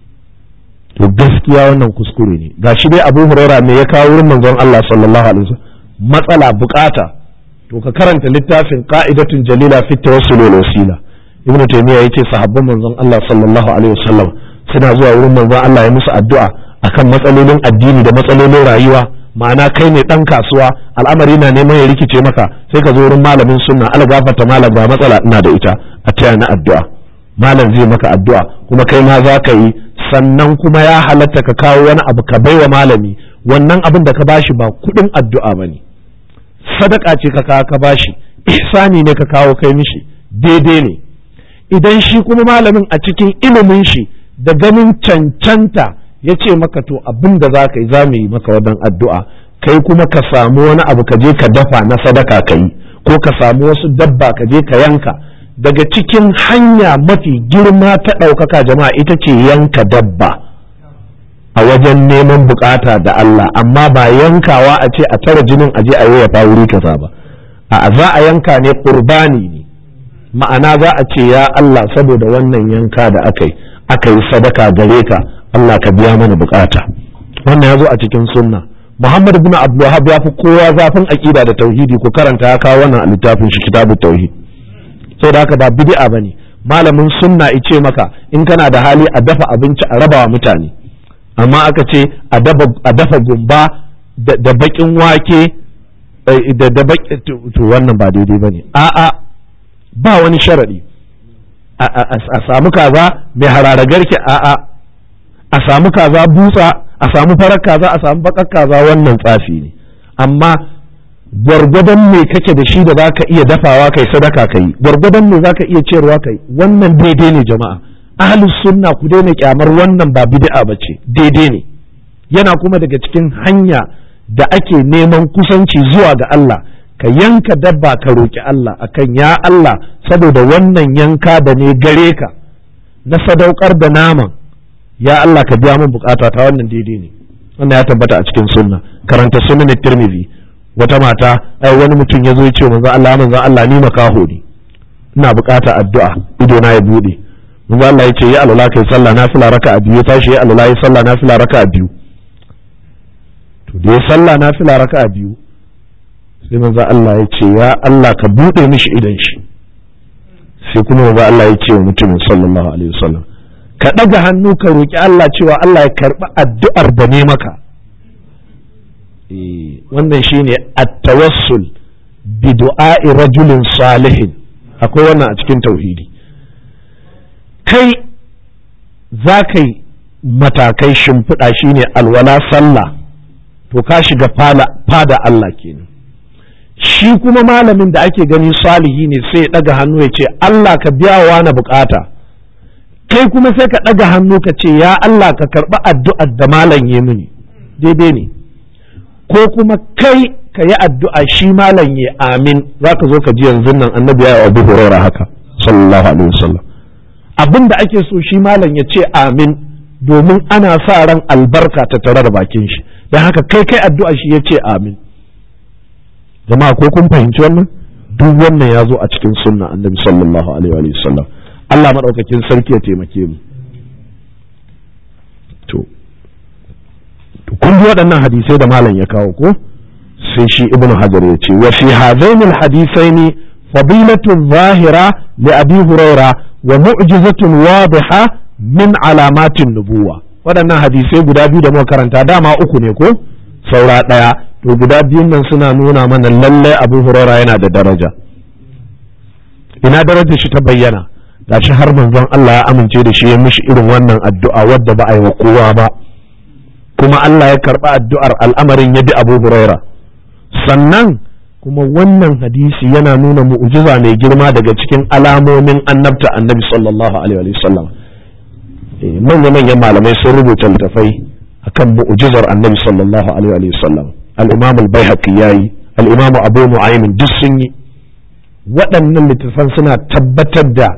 to gaskiya wannan kuskure ne gashi dai Abu Huraira me ya kawo wurin manzon Allah sallallahu alaihi wasallam matsala bukata to ka karanta littafin qa'idatun jalila fi tawassul wal wasila ibnu taymiya yace sahabban manzon Allah sallallahu alaihi wasallam suna zuwa wurin manzon Allah ya musu addu'a akan matsalolin addini da matsalolin rayuwa ma'ana kai ne dan kasuwa al'amari na neman ya rikice maka sai ka zo wurin malamin sunna algafata malam ba matsala ina da ita a taya na addu'a malam zai maka addu'a kuma kai ma za ka yi sannan kuma ya halatta ka kawo wani abu ka baiwa malami wannan abin da ka bashi ba kudin addu'a ba ne sadaka ce ka kawo ka bashi ihsani ne ka kawo kai mishi daidai ne idan shi kuma malamin a cikin ilimin shi da ganin cancanta ya ce maka to abin da za ka yi za mu yi maka wannan addu'a kai kuma ka samu wani abu ka je ka dafa na sadaka ka yi ko ka samu wasu dabba ka je ka yanka daga cikin hanya mafi girma ta ɗaukaka jama'a ita ce yanka dabba a wajen neman bukata da Allah amma ba yankawa a ce a tara jinin aje a yi wa wuri kaza ba a za a yanka ne qurbani ne ma'ana za a ce ya Allah saboda wannan yanka da aka yi aka yi sadaka gare ka Allah ka biya mana bukata wannan ya zo a cikin sunna Muhammad ibn Abdul ya fi kowa zafin aqida da tauhidi ko karanta ya kawo wannan a littafin shi kitabut tauhid da haka ba bid'a bane malamin sunna ice maka in kana da hali a dafa abinci a rabawa mutane amma aka ce a dafa gumba da bakin wake da da to wannan ba daidai bane a'a ba wani sharadi a samu kaza mai hararagarki a'a a samu kaza butsa a samu farar kaza a samu bakar kaza wannan tsafi ne amma gwargwadon me kake da shi da za ka iya dafawa kai sadaka ka yi gwargwadon me za ka iya ciyarwa kai wannan daidai ne jama'a ahlus sunna ku daina kyamar wannan ba bid'a ba ce daidai ne yana kuma daga cikin hanya da ake neman kusanci zuwa ga Allah ka yanka dabba ka roki Allah akan ya Allah saboda wannan yanka da ne gare ka na sadaukar da naman ya Allah ka biya min bukata ta wannan daidai ne wannan ya tabbata a cikin sunna karanta sunan tirmidhi wata mata ai wani mutum ya zo ya ce manzo Allah manzo Allah ni makaho ne ina bukata addu'a ido na ya bude manzo Allah ya ce ya alula kai sallah nafila raka'a biyu tashi ya alula ya sallah nafila raka'a biyu to da ya sallah nafila raka'a biyu sai manzo Allah ya ce ya Allah ka bude mishi idan shi sai kuma manzo Allah ya ce wa mutumin sallallahu alaihi wasallam ka daga hannu ka roki Allah cewa Allah ya karbi addu'ar da ne maka wannan shine at-tawassul bi du'a'i rajulin salihin akwai wannan a cikin tauhidi kai za ka yi matakai shimfiɗa shine alwala sallah to ka shiga fada Allah kenan shi kuma malamin da ake gani salihi ne sai ya ɗaga hannu ya ce Allah ka biya wa na bukata kai kuma sai ka ɗaga hannu ka ce ya Allah ka karɓi addu'ar da malam ya mini daidai ne ko kuma kai ka yi addu'a shi malam ya amin za ka zo ka ji yanzu nan annabi ya yi abu huraira haka sallallahu alaihi wasallam abin da ake so shi malam ya ce amin domin ana sa ran albarka ta tare da bakin shi don haka kai kai addu'a shi ya ce amin jama'a ko kun fahimci wannan duk wannan ya zo a cikin sunna annabi sallallahu alaihi wa sallam Allah madaukakin sarki ya taimake mu to kun ji waɗannan hadisai da malam ya kawo ko sai shi ibnu hajar ya ce wa fi hadaini alhadisaini fadilatu zahira li abi huraira wa mu'jizatun wadiha min alamatin nubuwa waɗannan hadisai guda biyu da muka karanta dama uku ne ko saura ɗaya to guda biyun nan suna nuna mana lallai abu huraira yana da daraja ina darajar shi ta bayyana gashi har manzon Allah ya amince da shi ya mishi irin wannan addu'a wadda ba a yi wa kowa ba kuma Allah ya karɓi addu'ar al'amarin ya bi abu huraira sannan kuma wannan hadisi yana nuna mu'jiza mai girma daga cikin alamomin annabta annabi sallallahu alaihi wa sallam manya-manyan malamai sun rubuta littafai akan mu'jizar annabi sallallahu alaihi wa sallam al-imam al-baihaqi yayi al-imam abu nu'aym duk sun yi waɗannan littafan suna tabbatar da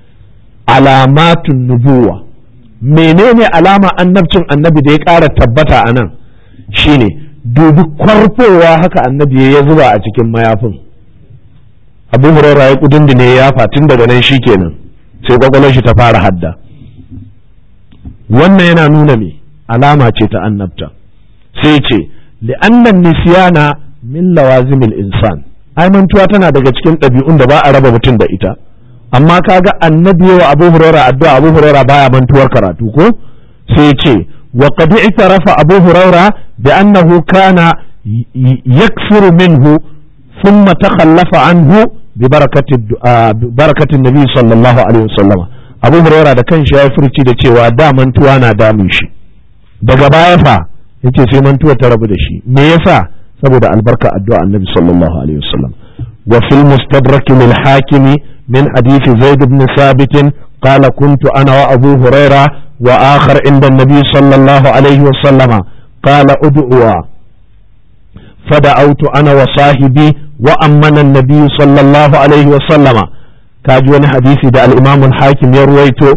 alamatun nubuwa menene alama annabcin annabi da ya ƙara tabbata a nan shine dubi kwarfowa haka annabi ya zuba a cikin mayafin abu huraira ya kudin da ne ya fatin daga nan shikenan sai kwakwalwar shi ta fara hadda wannan yana nuna me alama ce ta annabta sai ce li'annan nisyana min lawazimil insan ai mantuwa tana daga cikin ɗabi'un da ba a raba mutum da ita amma kaga annabi wa abu huraira addu'a abu huraira baya mantuwar karatu ko sai ce wa qad i'tarafa abu huraira bi annahu kana yakfuru minhu thumma takhallafa anhu bi barakati barakati nabi sallallahu alaihi wasallam abu huraira da kanshi ya furci da cewa da mantuwa na damun shi daga baya fa yace sai mantuwa ta rabu da shi me yasa saboda albarka addu'a annabi sallallahu alaihi wasallam wa fil mustadrak lil hakimi من حديث زيد بن ثابت قال كنت أنا وأبو هريرة وآخر عند النبي صلى الله عليه وسلم قال ادعوا فدعوت أنا وصاحبي وأمن النبي صلى الله عليه وسلم كاجوان حديثي دا الإمام الحاكم يرويتو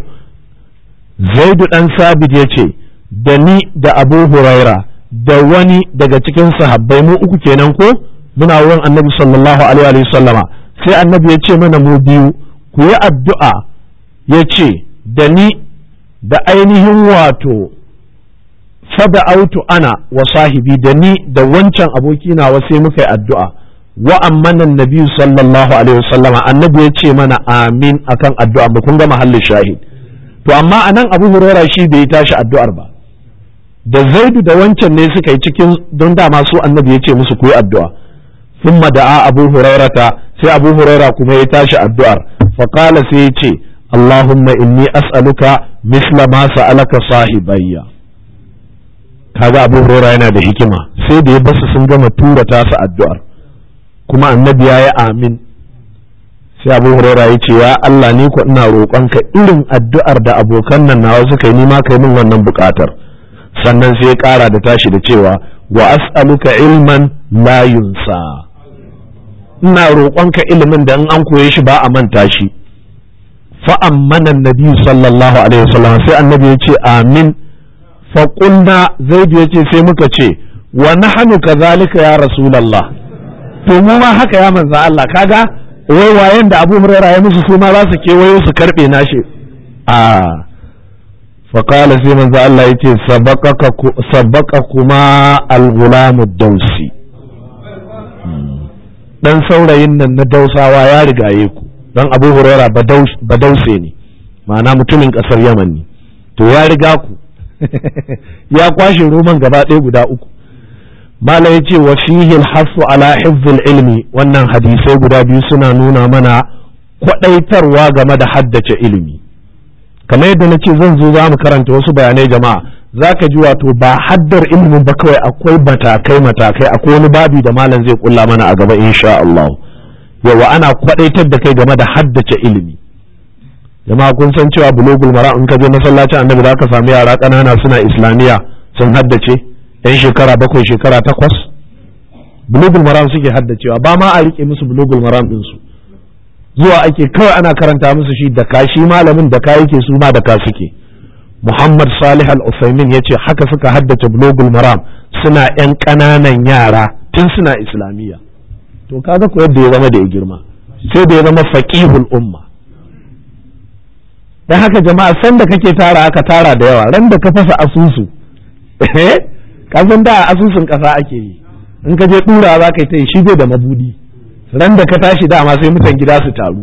زيد بن ثابت يتي دني دا أبو هريرة da wani daga cikin sahabbai mu uku kenan ko muna wurin annabi sallallahu alaihi wa sallama sai annabi ya ce mana mu biyu ku yi addu'a ya ce da ni da ainihin wato fada autu ana wa sahibi da ni da wancan aboki nawa sai muka yi addu'a wa ammanan nabi sallallahu alaihi wasallam annabi ya ce mana amin akan addu'a ba kun ga mahallin shahid to amma anan abu huraira shi bai tashi addu'ar ba da zaidu da wancan ne suka yi cikin don dama su annabi ya ce musu ku yi addu'a ثم دعا أبو هريرة سي أبو هريرة كما يتاشى الدعاء فقال سيتي اللهم إني أسألك مثل ما سألك صاحبي kaga abu huraira yana da hikima sai da ya basu sun gama tura tasa addu'ar kuma annabi ya yi amin sai abu huraira ya ce ya Allah ni ko ina roƙonka irin addu'ar da abokan nan nawa suka yi nima kai min wannan buƙatar sannan sai ya ƙara da tashi da cewa wa as'aluka ilman la yunsa ina roƙonka ilimin da in an koye shi ba a manta shi fa'ammana nabi sallallahu alaihi wasallam sai annabi ya ce amin faƙulna zaidu ya ce sai muka ce wa nahnu kadhalika ya rasulallah to mu ma haka ya manza Allah kaga wai wayen da Abu Hurairah ya musu su ma za su kewayo su karbe nashi a faqala sai manzo Allah yace sabaqaka sabaqakuma al-ghulam ad-dawsi dan saurayin nan na dausawa ya rigaye ku dan Abu Hurairah badause ne ma'ana mutumin kasar Yaman ne to ya riga ku ya kwashe roman gaba ɗaya guda uku mala ya ce wa fihi alhasu ala hifzil ilmi wannan hadisai guda biyu suna nuna mana kwaɗaitarwa game da haddace ilimi kamar yadda na ce zan zo za mu karanta wasu bayanai jama'a za ka ji wato ba haddar ilimin ba kawai akwai matakai matakai akwai wani babi da malam zai kulla mana a gaba insha Allah yawa ana kwadaitar da kai game da haddace ilimi jama'a kun san cewa bulogul mara in ka je masallacin annabi za ka samu yara ƙanana suna islamiyya sun haddace yan shekara bakwai shekara takwas bulogul maram suke haddacewa ba ma a rike musu bulogul maram din su zuwa ake kawai ana karanta musu shi da ka shi malamin da ka yake su ma da ka suke Muhammad Salih Al-Usaimin ya ce haka suka haddace bulogul maram suna yan ƙananan yara tun suna islamiyya to kaga ko yadda ya zama da ya girma sai da ya zama faqihul umma dan haka jama'a san da kake tara aka tara da yawa ran da ka fasa asusu ka san da asusun kasa ake yi in ka je dura za ka yi ta yi shi bai da mabudi ran da ka tashi dama sai mutan gida su taru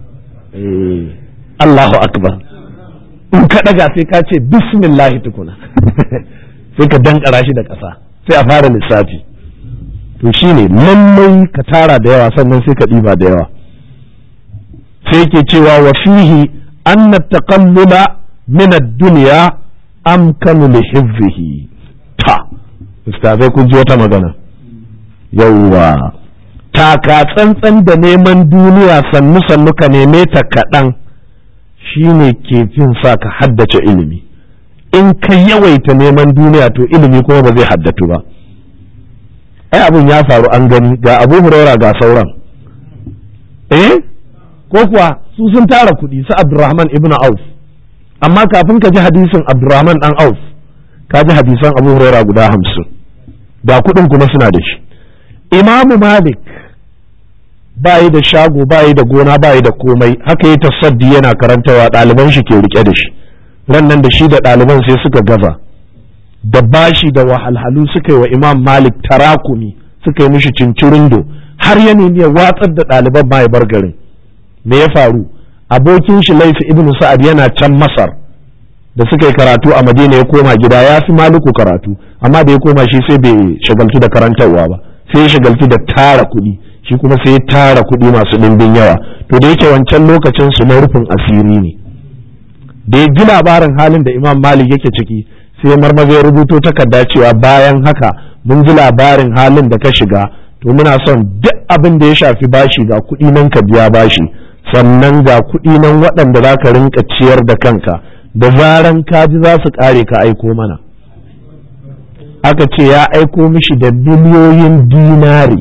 Allahu akbar in ka daga sai ka ce bismillah tukuna sai ka dankara shi da kasa sai a fara lissafi to shine lallai ka tara da yawa sannan sai ka ɗiba da yawa sai ke cewa wa fihi أن التقلل من الدنيا أمكن لحفظه تا استاذai kun ji wata magana yauwa taka tsantsan da neman duniya sannu sannu ka neme ta kaɗan shine ke fin sa ka haddace ilimi in ka yawaita neman duniya to ilimi kuma ba zai haddatu ba ai abin ya faru an gani ga abu huraira ga sauran eh ko kuwa su sun tara kuɗi su Abdurrahman ibn Auf amma kafin ka ji hadisin Abdurrahman dan Auf ka ji hadisan Abu Huraira guda hamsin da kuɗin kuma suna da shi Imamu Malik bayi da shago bayi da gona bayi da komai haka yi tasaddi yana karantawa ɗaliban shi ke rike da shi ran nan da shi da ɗaliban sai suka gaza da bashi da wahalhalu suka yi wa Imam Malik tarakumi suka yi mishi cincirindo har ya nemi ya watsar da ɗaliban ma ya bar garin me ya faru abokin shi laifi ibnu sa'ad yana can masar da suka yi karatu a madina ya koma gida ya fi maliku karatu amma da ya koma shi sai bai shagaltu da karantarwa ba sai ya shagaltu da tara kuɗi shi kuma sai ya tara kuɗi masu ɗimbin yawa to da yake wancan lokacin su na rufin asiri ne da ya ji labarin halin da imam malik yake ciki sai marmaza ya rubuto takarda cewa bayan haka mun ji labarin halin da ka shiga to muna son duk abin da ya shafi bashi ga kuɗi nan ka biya bashi sannan ga kuɗi nan waɗanda za ka rinka ciyar da kanka da zaran kaji za su ƙare ka aiko mana aka ce ya aiko mishi da miliyoyin dinari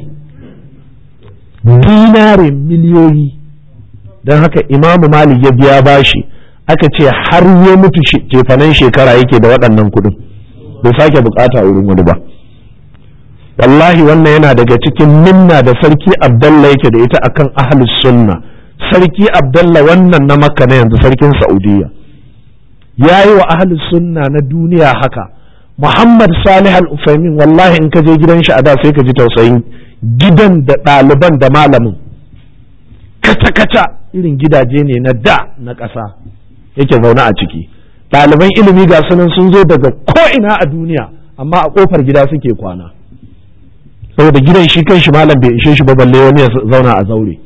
dinari miliyoyi don haka imamu malik ya biya bashi aka ce har ya mutu cefanen shekara yake da waɗannan kuɗin bai sake bukata wurin wani ba wallahi wannan yana daga cikin minna da sarki abdallah yake da ita akan ahlus sunna sarki abdallah wannan na makka na yanzu sarkin saudiya ya yi wa ahlus sunna na duniya haka muhammad salih al-ufaimin wallahi in ka je gidan shi a da sai ka ji tausayin gidan da ɗaliban da malamin kaca-kaca irin gidaje ne na da na ƙasa yake zaune a ciki ɗaliban ilimi ga sunan sun zo daga ko'ina a duniya amma a ƙofar gida suke kwana saboda gidan shi kan shi malam bai ishe shi ba balle wani ya zauna a zaure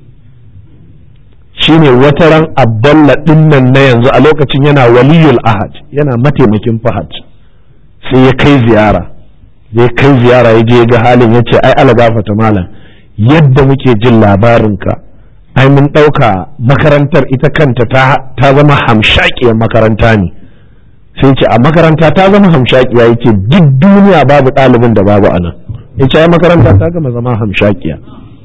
shine wata ran abdalla dinnan na yanzu a lokacin yana waliyul ahad yana mataimakin fahad sai ya kai ziyara ya kai ziyara ya je ga halin ya ce ai ala gafata malam yadda muke jin labarinka ai mun ɗauka makarantar ita kanta ta zama hamshakiyar makaranta ne sai ce a makaranta ta zama hamshakiya yake duk duniya babu ɗalibin da babu a nan ya ce makaranta ta gama zama hamshakiya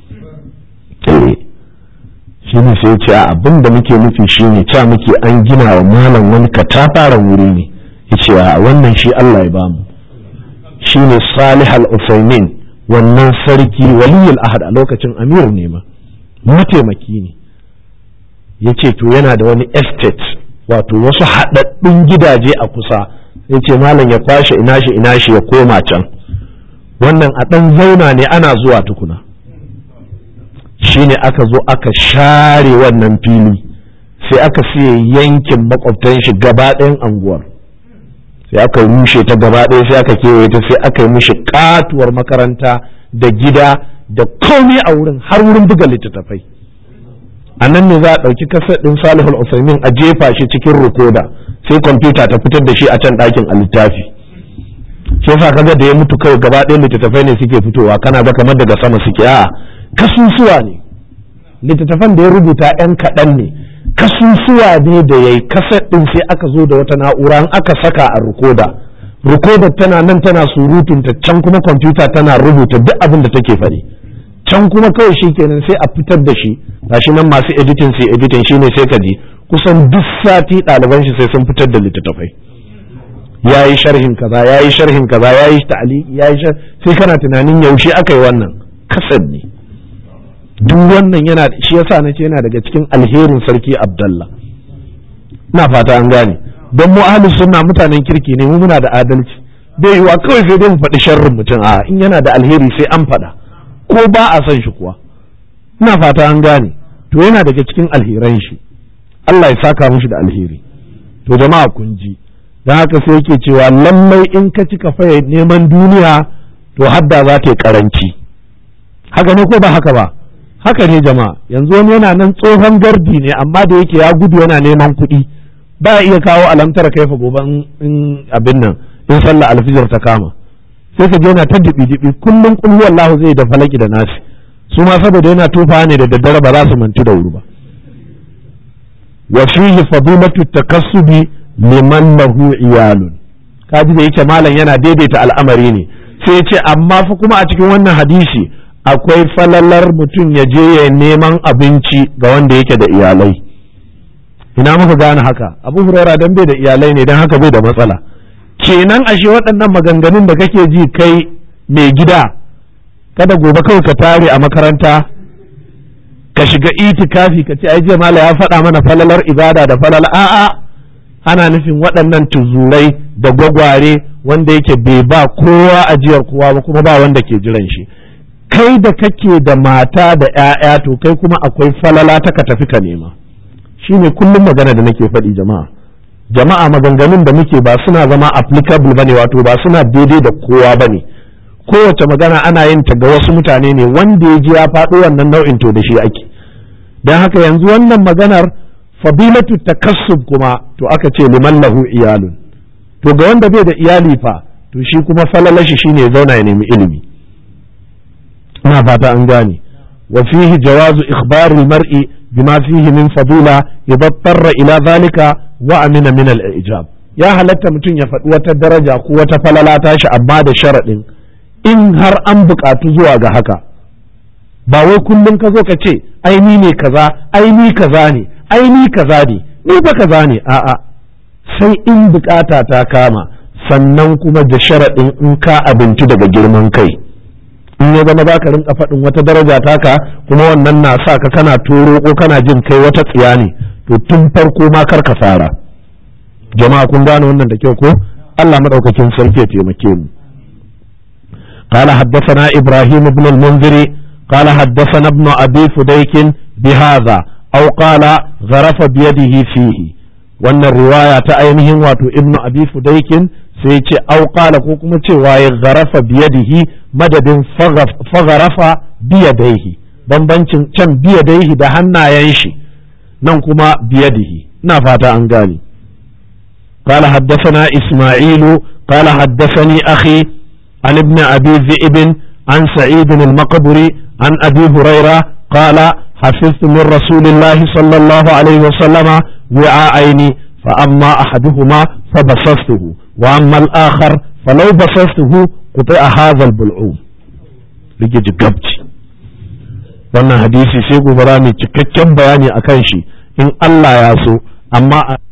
shi ne sai ce a abin da muke nufi shi ne ca muke an gina wa malam wani katafaren wuri ne ya ce a wannan shi Allah ya bamu shi ne salih al-usaimin wannan sarki waliyul ahad a lokacin amir ne ma mataimaki ne ya ce to yana da wani estate wato wasu haɗaɗɗun gidaje a kusa ya ce malam ya kwashe ina shi ina shi ya koma can wannan a ɗan zauna ne ana zuwa tukuna shine aka zo aka share wannan fili sai aka siya yankin makwabtan shi gaba ɗayan anguwar sai aka rushe ta gaba ɗaya sai aka kewaye ta sai aka yi mishi katuwar makaranta da gida da komai a wurin har wurin buga littattafai a nan ne za a ɗauki kasar ɗin salihul usaimin a jefa shi cikin rukoda sai kwamfuta ta fitar da shi a can ɗakin a littafi shi yasa kaga da ya mutu kawai gaba ɗaya littattafai ne suke fitowa kana ga kamar daga sama suke a'a kasusuwa ne littattafan da ya rubuta yan kaɗan ne kasusuwa ne da ya yi kaset ɗin sai aka zo da wata na'ura in aka saka a rikoda rikoda tana nan tana surutunta can kuma kwamfuta tana rubuta duk abin da take faɗi can kuma kawai shi kenan sai a fitar da shi gashi nan masu editing sai editing shine sai ka ji kusan duk sati ɗaliban shi sai sun fitar da littattafai ya yi sharhin kaza ya yi sharhin kaza ya yi ta'ali ya yi sai kana tunanin yaushe aka yi wannan kasad ne duk wannan yana shi yasa na ce yana daga cikin alherin sarki abdallah ina fata an gane don mu ahlus sunna mutanen kirki ne mu muna da adalci bai yiwa kawai sai dai mu faɗi sharrin mutum a in yana da alheri sai an faɗa ko ba a son shi kuwa ina fata an gane to yana daga cikin alheran shi Allah ya saka mushi da alheri to jama'a kun ji don haka sai yake cewa lallai in ka cika faye neman duniya to hadda za ta yi karanci haka ne ko ba haka ba haka ne jama'a yanzu wani yana nan tsohon gardi ne amma da yake ya gudu yana neman kuɗi ba iya kawo alamtar kaifa gobe in abin nan in sallah alfijir ta kama sai ka je yana ta dibi dibi kullum kullu wallahu zai da falaki da nasi su ma saboda yana tufa ne da daddare ba za su mantu da wuri ba wa fihi fadilatu takassubi liman lahu iyalun kaji da yake malam yana daidaita al'amari ne sai ya ce amma fa kuma a cikin wannan hadisi akwai falalar mutum ya je ya neman abinci ga wanda yake da iyalai ina muka gane haka abu hurara dan bai da iyalai ne dan haka bai da matsala kenan ashe waɗannan maganganun da kake ji kai mai gida kada gobe kawai ka tare a makaranta ka shiga itikafi ka ce ai jiya mala ya faɗa mana falalar ibada da falala a'a ana nufin waɗannan tuzurai da gwagware wanda yake bai ba kowa ajiyar kowa ba kuma ba wanda ke jiran shi kai da kake da mata da 'ya'ya to kai kuma akwai falala ta ka tafi ka nema shine kullum magana da nake faɗi jama'a jama'a maganganun da muke ba suna zama applicable bane wato ba suna daidai da kowa bane kowace magana ana yin ta ga wasu mutane ne wanda ya ji ya faɗo wannan nau'in to da shi ake don haka yanzu wannan maganar fadilatu takassub kuma to aka ce liman lahu iyalun to ga wanda bai da iyali fa to shi kuma falalashi shine ya zauna ya nemi ilimi ina fata an gane wa fihi jawazu ikhbar al-mar'i bima fihi min fadila idza tarra ila zalika wa amina min al-ijab ya halatta mutum ya faɗi wata daraja ko wata falala tashi amma da sharaɗin in har an buƙatu zuwa ga haka ba wai kullum ka zo ka ce ai ni ne kaza ai ni kaza ne ai ni kaza ne ni ba kaza ne a'a sai in bukata ta kama sannan kuma da sharaɗin in ka abinci daga girman kai in ya zama za ka rinka faɗin wata daraja taka kuma wannan na sa ka kana toro ko kana jin kai wata tsiya ne to tun farko ma kar ka fara jama'a kun gane wannan da kyau ko Allah madaukakin sarki ya taimake mu قال حدثنا إبراهيم بن المنذر قال حدثنا ابن أبي فديك بهذا أو قال غرف بيده فيه وأن الرواية أينهم واتو ابن أبي فديك سيتي أو قال كوكما تي غرف بيده مدد فغرف بيديه bambancin can biyadaihi da hannayen shi nan kuma biyadihi na fata an gane قال حدثنا إسماعيل قال حدثني أخي عن ابن أبي ذئب عن سعيد المقبري عن أبي هريرة قال حفظت من رسول الله صلى الله عليه وسلم وعاءين فأما أحدهما فبصصته وأما الآخر فلو بصصته قطع هذا البلعوم rike gabci wannan hadisi sai gobe mai cikakken bayani akan shi in Allah ya so amma